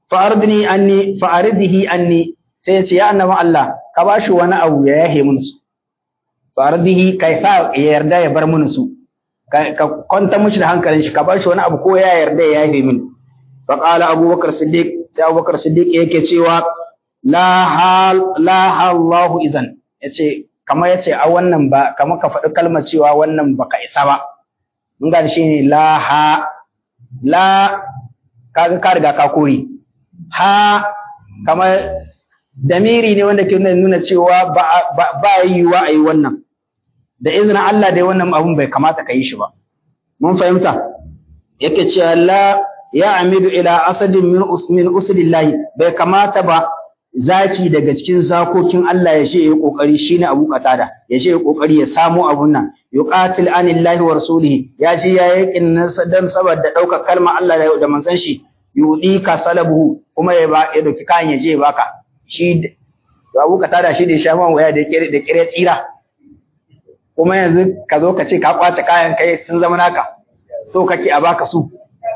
fa'aridni anni fa'aridhi anni sai ya ce ya annabi Allah ka ba shi wani abu ya yahe mun su fa'aridhi kai sa ya yarda ya bar mun su ka kwanta mishi da hankalin shi ka ba shi wani abu ko ya yarda ya yahe min fa qala abubakar siddiq sai abubakar siddiq yake cewa la hal la hallahu idan yace kamar yace a wannan ba kamar ka faɗi kalmar cewa wannan baka isa ba mun ga shi ne la ha la kaga ka riga ka kore ha kamar damiri ne wanda ke nuna cewa ba ba yiwa a yi wannan da izinin Allah dai wannan abun bai kamata ka yi shi ba mun fahimta yake cewa la ya amidu ila asadin min usmin usulillahi bai kamata ba zaki daga cikin zakokin Allah ya ce ya kokari shine Abu Qatada ya ce ya kokari ya samu abun nan yuqatil anillahi wa rasulihi ya ce ya yakin dan saboda dauka kalmar Allah da manzon shi yudi ka salabuhu kuma ya ba ya dauki kayan ya je baka shi Abu Qatada shi da ya sha man waya da kire da kire tsira kuma yanzu ka zo ka ce ka kwace kayan kai sun zama naka so kake a baka su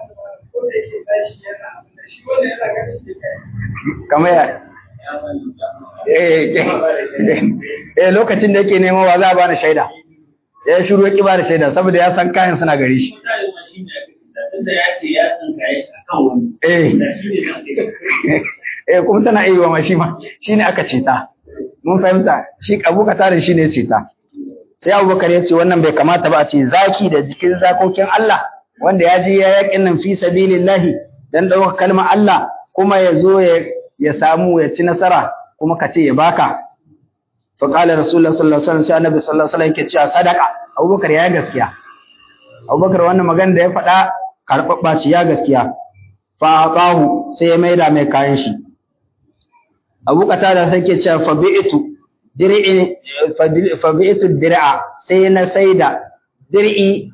kamar ya eh lokacin da yake nema wa za a bani shaida ya shiru ya ki bani shaida saboda ya san kayan suna gare shi eh eh kuma tana iya wa shi ma shine aka ce ta mun fahimta shi abu katarin shine ce ta sai abubakar ya ce wannan bai kamata ba a ce zaki da jikin zakokin Allah wanda ya je ya yakin nan fi sabilillahi dan ɗaukar kalmar Allah kuma ya zo ya samu ya ci nasara kuma ka ce ya baka fa qala rasulullah sallallahu alaihi wasallam sai annabi sallallahu alaihi wasallam yake cewa sadaka abubakar ya gaskiya abubakar wannan magana da ya faɗa karɓaɓɓa ce ya gaskiya fa aqahu sai ya maida mai kayan shi abu qatada sai ke cewa fa bi'tu dir'i fa bi'tu dir'a sai na saida dir'i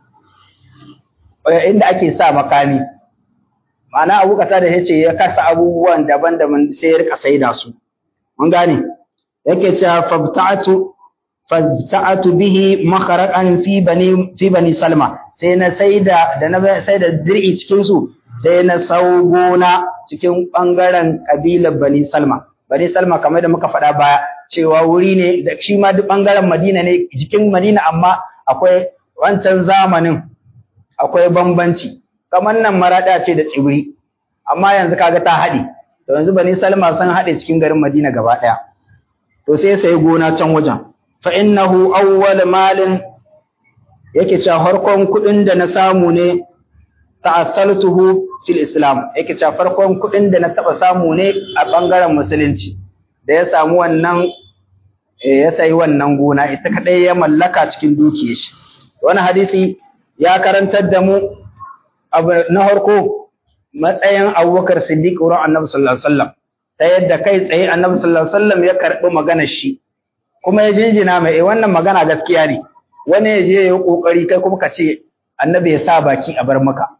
inda ake sa makami ma'ana abu kata da yace ya kasa abubuwan daban-daban sai ya rika saida su mun gane yake cewa fabta'atu fabta'atu bihi makharaqan fi bani fi bani salma sai na saida da na saida dir'i cikin su sai na sau gona cikin bangaren kabilar bani salma bani salma kamar da muka faɗa baya cewa wuri ne da shi ma duk bangaren madina ne jikin madina amma akwai wancan zamanin akwai bambanci kamar nan maraɗa ce da tsibiri amma yanzu kaga ta haɗe to yanzu bani salma sun haɗe cikin garin madina gaba ɗaya to sai sai gona can wajen fa innahu awwal malin yake cewa farkon kuɗin da na samu ne ta'assaltuhu fil islam yake cewa farkon kuɗin da na taɓa samu ne a ɓangaren musulunci da ya samu wannan ya sayi wannan gona ita kaɗai ya mallaka cikin dukiyar shi wani hadisi ya karantar da mu abu na harko matsayin abubakar siddiq wurin annabi sallallahu alaihi wasallam ta yadda kai tsaye annabi sallallahu alaihi wasallam ya karɓi maganar shi kuma ya jinjina mai eh wannan magana gaskiya ne wani ya je ya yi kokari kai kuma ka ce annabi ya sa baki a bar maka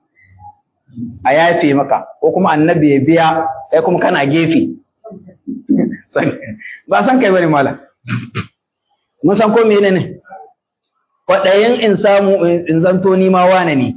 a yafe maka ko kuma annabi ya biya kai kuma kana gefe ba san kai bane malam mun san ko menene ne kwaɗayin in samu in zanto ni ma wane ne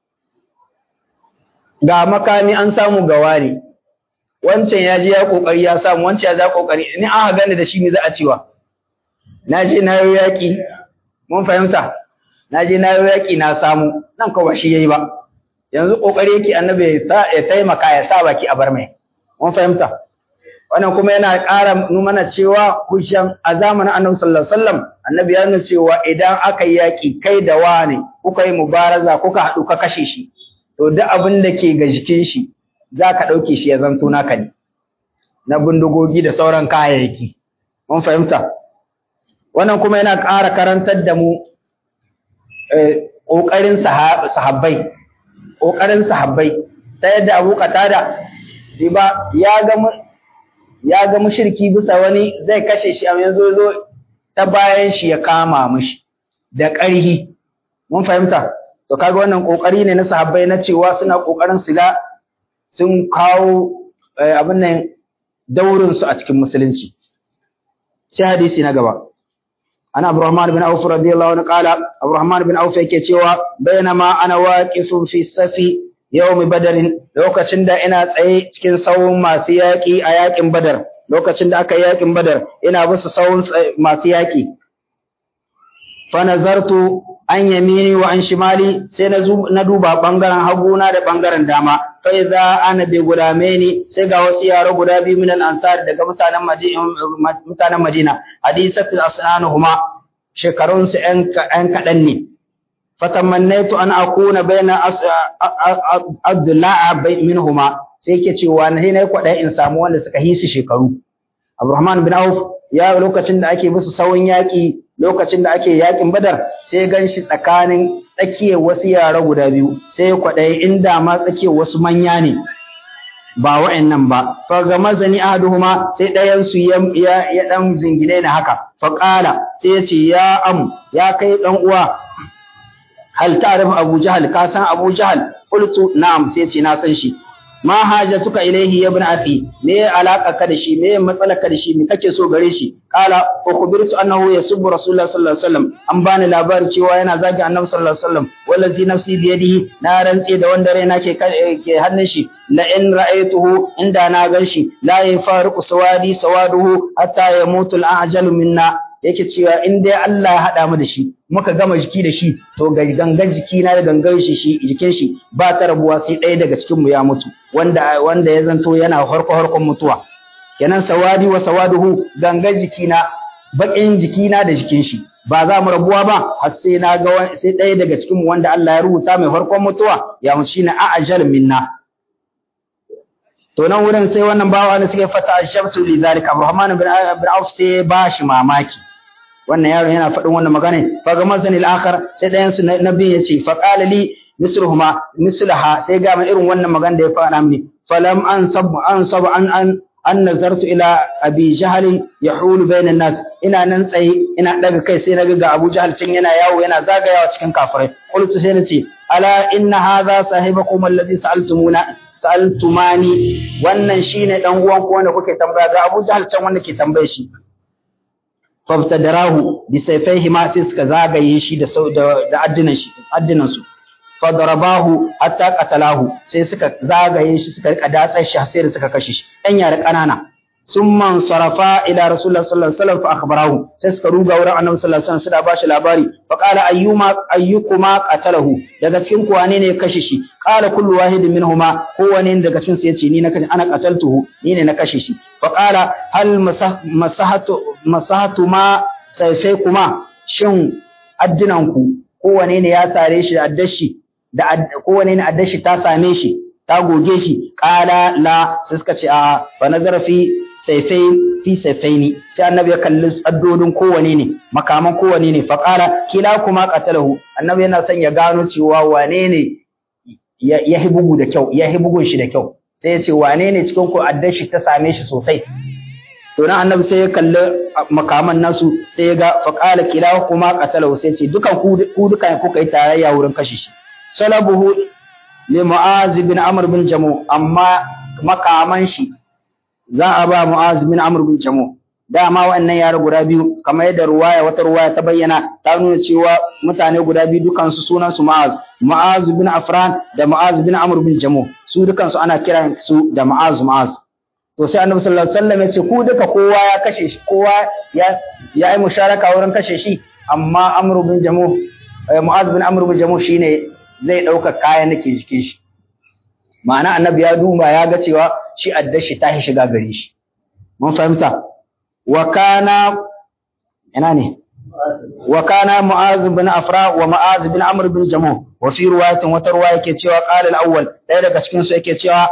ga makami an samu ga wane wancan ya je ya kokari ya samu wancan ya za kokari ni an gane da shi ne za a cewa na je na yi yaƙi mun fahimta na je na yi yaƙi na samu nan kawai shi yayi ba yanzu kokari yake annabi ya taimaka ya sa baki a bar mai mun fahimta wannan kuma yana ƙara mana cewa hujjan a zamanin annabi sallallahu alaihi wasallam annabi ya nuna cewa idan aka yi yaƙi kai da wani kuka yi mubaraza kuka haɗu ka kashe shi to duk abin da ke ga jikin shi za ka ɗauke shi ya zanto naka ne na bindigogi da sauran kayayyaki mun fahimta wannan kuma yana ƙara karantar da mu ƙoƙarin sahabbai ƙoƙarin sahabbai ta yadda abu qatada riba ya ga ya ga mushriki bisa wani zai kashe shi amma yanzu zo ta bayan shi ya kama mishi da ƙarhi mun fahimta to kaga wannan kokari ne na sahabbai na cewa suna kokarin su ga sun kawo abin nan daurin su a cikin musulunci sai hadisi na gaba ana Abdurrahman bin Auf radiyallahu anhu qala Abdurrahman bin Auf yake cewa bainama ana waqifun fi safi yawmi badarin lokacin da ina tsaye cikin sawun masu yaƙi a yaƙin badar lokacin da aka yi yaƙin badar ina bisa sawun masu yaƙi fa nazartu an yamini wa an shimali sai na duba bangaren haguna da bangaren dama fa idza ana bi gulamaini sai ga wasu yaro guda biyu min al-ansar daga mutanen Madina mutanen Madina hadisatul asnanuhuma shekarun su ɗan kaɗan ne fatamannaitu an akuna baina abdullah minhuma sai yake cewa na ne kwaɗai in samu wanda suka hisu shekaru Abdurrahman bin Auf ya lokacin da ake musu sawun yaƙi lokacin da ake yaƙin Badar sai gan shi tsakanin tsakiyar wasu yara guda biyu sai kwaɗai inda ma tsakiyar wasu manya ne ba wa'annan ba fa ga mazani ahaduhuma sai ɗayan su ya ya dan zingine na haka fa qala sai ya ce ya am ya kai dan uwa hal ta'rif Abu Jahal ka san Abu Jahal qultu na'am sai ce na san shi ma hajatuka ilaihi ya ibn afi me alaka ka da shi me matsala ka da shi me kake so gare shi qala ukhbirtu annahu yasubbu rasulullah sallallahu alaihi wasallam an bani labari cewa yana zagi annabi sallallahu alaihi wasallam wallazi nafsi bi yadihi na rantse da wanda raina ke ke hannun shi la in ra'aytuhu inda na gan shi la yafariqu sawadi sawaduhu hatta yamutu al-ajalu minna yake cewa in dai Allah ya haɗa mu da shi muka gama jiki da shi to ga gangan jiki na da gangan shi shi jikin shi ba ta rabuwa sai ɗaya daga cikin mu ya mutu wanda wanda ya zanto yana harko harkon mutuwa kenan sawadi wa sawaduhu gangan jiki na bakin jiki na da jikin shi ba za mu rabuwa ba har sai na ga sai ɗaya daga cikin mu wanda Allah ya rubuta mai harkon mutuwa ya mutu shine a'jal minna to nan wurin sai wannan bawa ne suke fata ashabtu li zalika Abdurrahman bin Auf sai ba shi mamaki wannan yaron yana faɗin wannan magana fa ga mazanil akhar sai ɗayan su nabi ya ce fa qala li misluhuma mislaha sai ga irin wannan magana da ya faɗa mini falam an sab an sab an an an nazartu ila abi jahl yahulu bayna nas ina nan tsaye ina daga kai sai naga ga abu jahl can yana yawo yana zagayawa cikin kafirai qultu sai nace ala inna hadha sahibakum alladhi sa'altumuna sa'altumani wannan shine dan uwan ku wanda kuke tambaya ga abu jahl can wanda ke tambaye shi fabtadarahu bi sayfaihi ma sai suka zagaye shi da da addinan shi addinan su fadarabahu hatta qatalahu sai suka zagaye shi suka rika datsar shi sai da suka kashe shi dan yara kanana summan sarafa ila rasulullah sallallahu alaihi wasallam fa akhbarahu sai suka ruga wurin annabi sallallahu alaihi wasallam suka bashi labari fa qala ayyuma ayyukuma qatalahu daga cikin ku wane ne ya kashe shi qala kullu wahidin minhuma kowane daga cikin su yace ni na kashe ana qataltuhu ni ne na kashe shi fa qala hal masahatu masahatu ma saifai kuma shin addinan ku kowane ne ya sare shi da addashi da kowane ne addashi ta same shi ta goge shi qala la sai suka ce a fa nazara fi saifai fi saifaini sai annabi ya kalli addodin kowane ne makaman kowane ne faqala kila kuma qatalahu annabi yana son ya gano cewa wane ne ya hi bugu da kyau ya hi bugun shi da kyau sai ya ce wane ne cikin ku addar shi ta same shi sosai to nan annabi sai ya kalli makaman nasu sai ya ga faqala kila kuma qatalahu sai ya ce dukan ku ku dukan kuka yi tarayya wurin kashe shi salabuhu li mu'az bin amr bin jamu amma makaman shi za a ba Mu'az bin Amr bin Jamu dama wannan yara guda biyu kamar yadda ruwaya wata ruwaya ta bayyana ta nuna cewa mutane guda biyu dukan su sunan su Mu'az Mu'az bin Afran da Mu'az bin Amr bin Jamu su dukan su ana kiran su da Mu'az Mu'az to sai Annabi sallallahu alaihi wasallam ya ce ku duka kowa ya kashe shi kowa ya ya yi musharaka wurin kashe shi amma Amr bin Jamu Mu'az bin Amr bin Jamu shine zai dauka kayan nake jikin shi ma'ana annabi ya duba ya ga cewa shi addashi ta shiga gare shi mun fahimta wa kana ina ne wa kana mu'az bin afra wa mu'az bin amr bin jamu wa fi riwayatin wata riwaya yake cewa qala al-awwal ɗaya daga cikin su yake cewa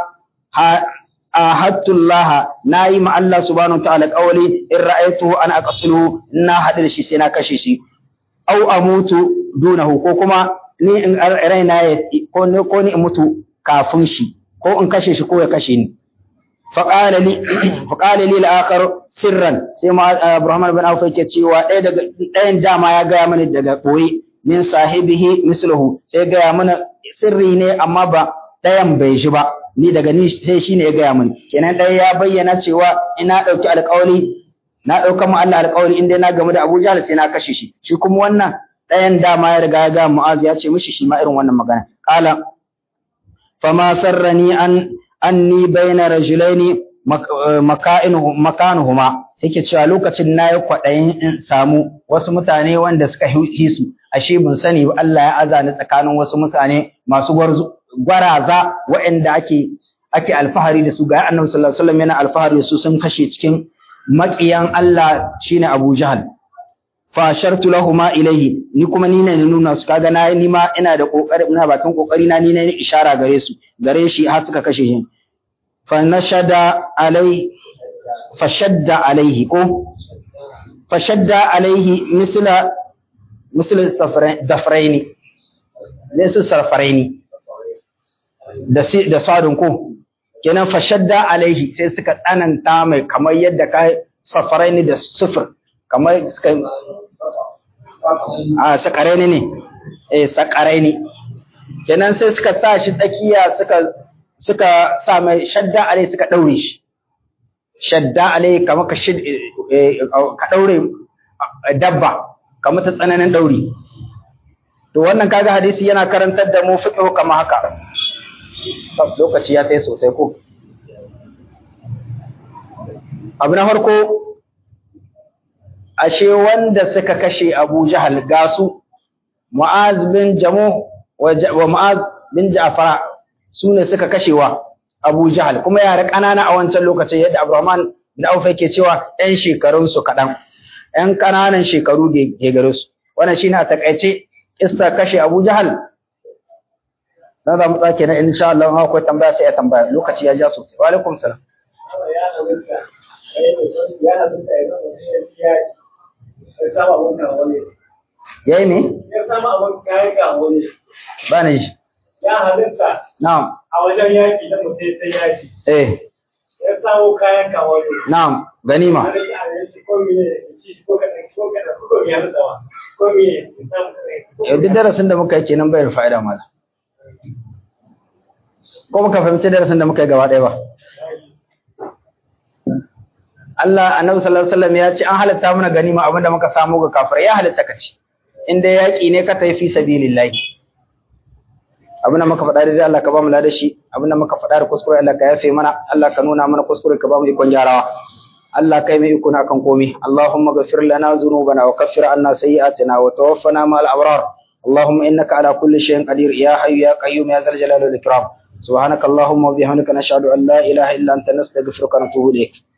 ahadullah nayi ma Allah subhanahu ta'ala qawli in ra'aytuhu ana aqtuluhu na hadu da shi sai na kashe shi au amutu dunahu ko kuma ni in raina ko ni ko ni in mutu kafin shi ko in kashe shi ko ya kashe ni faqala li faqala li al-akhar sirran sai ma Abraham bin Auf yake cewa ɗaya daga ɗayan dama ya gaya mani daga koyi min sahibihi misluhu sai gaya mana sirri ne amma ba ɗayan bai shi ba ni daga ni sai shine ya gaya mani kenan ɗaya ya bayyana cewa ina ɗauki alƙawari na ɗauka mu Allah alƙawari in dai na gamu da Abu Jahl sai na kashe shi shi kuma wannan ɗayan dama ya riga ya ga Mu'az ya ce mishi shi ma irin wannan magana qala fama sarrani an anni bayna rajulaini makanuhuma yake cewa lokacin na yi kwaɗayin in samu wasu mutane wanda suka hisu ashe ban sani ba Allah ya azani tsakanin wasu mutane masu gwaraza waɗanda ake ake alfahari da su ga annabi sallallahu alaihi wasallam yana alfahari da su sun kashe cikin maƙiyan Allah shine Abu Jahal fa shartu lahumu ilayhi ni kuma ni ne nuna su kaga na ni ma ina da kokari ina bakin kokari na ni ne ishara gare su gare shi har suka kashe shi fa nashada alai fa shadda alaihi ko fa shadda alaihi misla misla dafraini laysa sarfaraini da da sadun ko kenan fa shadda alaihi sai suka tsananta mai kamar yadda kai safaraini da sufur kamar suka a sakaraini ne eh sakaraini kenan sai suka sa shi tsakiya suka suka sa mai shadda alai suka daure shi shadda alai kamar ka shid ka daure dabba kamar ta tsananin dauri to wannan kaga hadisi yana karantar da mu fiqh kamar haka lokaci ya kai sosai ko abu na farko ashe wanda suka kashe Abu Jahal gasu Mu'az bin Jamu wa Mu'az bin Ja'far su ne suka kashewa Abu Jahal kuma yara ƙanana a wancan lokacin yadda Abdurrahman bin Auf yake cewa ɗan shekarun su kaɗan ɗan ƙananan shekaru ke gare su wannan shine a takaice kissa kashe Abu Jahal na za mu tsake na insha Allah in akwai tambaya sai ya tambaya lokaci ya ja sosai wa alaikum salam ya yi ne? ya sama abin kayan ga wani ba na ji ya halitta na'am a wajen yaki na mutum sai yaki eh ya samu kayan ga wani na'am ganima halitta a yanzu ko mene ci ko kaɗan ko kaɗan ko ya halitta ko mene ya samu kaɗan yau duk darasin da muka yi kenan bai da fa'ida mala ko muka fahimci darasin da muka yi gaba ɗaya ba Allah annabi sallallahu alaihi wasallam ya ce an halatta mana ganima abinda muka samu ga kafirai ya halatta ka ci in dai yaƙi ne ka tafi fi sabilillahi abinda muka faɗa da Allah ka ba mu lada shi abinda muka faɗa da kuskure Allah ka yafe mana Allah ka nuna mana kuskure ka ba mu ikon gyarawa Allah kai mai iko na kan komai Allahumma ghafir lana dhunubana wa kaffir anna sayyi'atina wa tawaffana ma'al abrar اللهم انك على كل شيء قدير يا حي يا قيوم يا ذا الجلال والاكرام سبحانك اللهم وبحمدك نشهد ان لا اله الا انت نستغفرك ونتوب اليك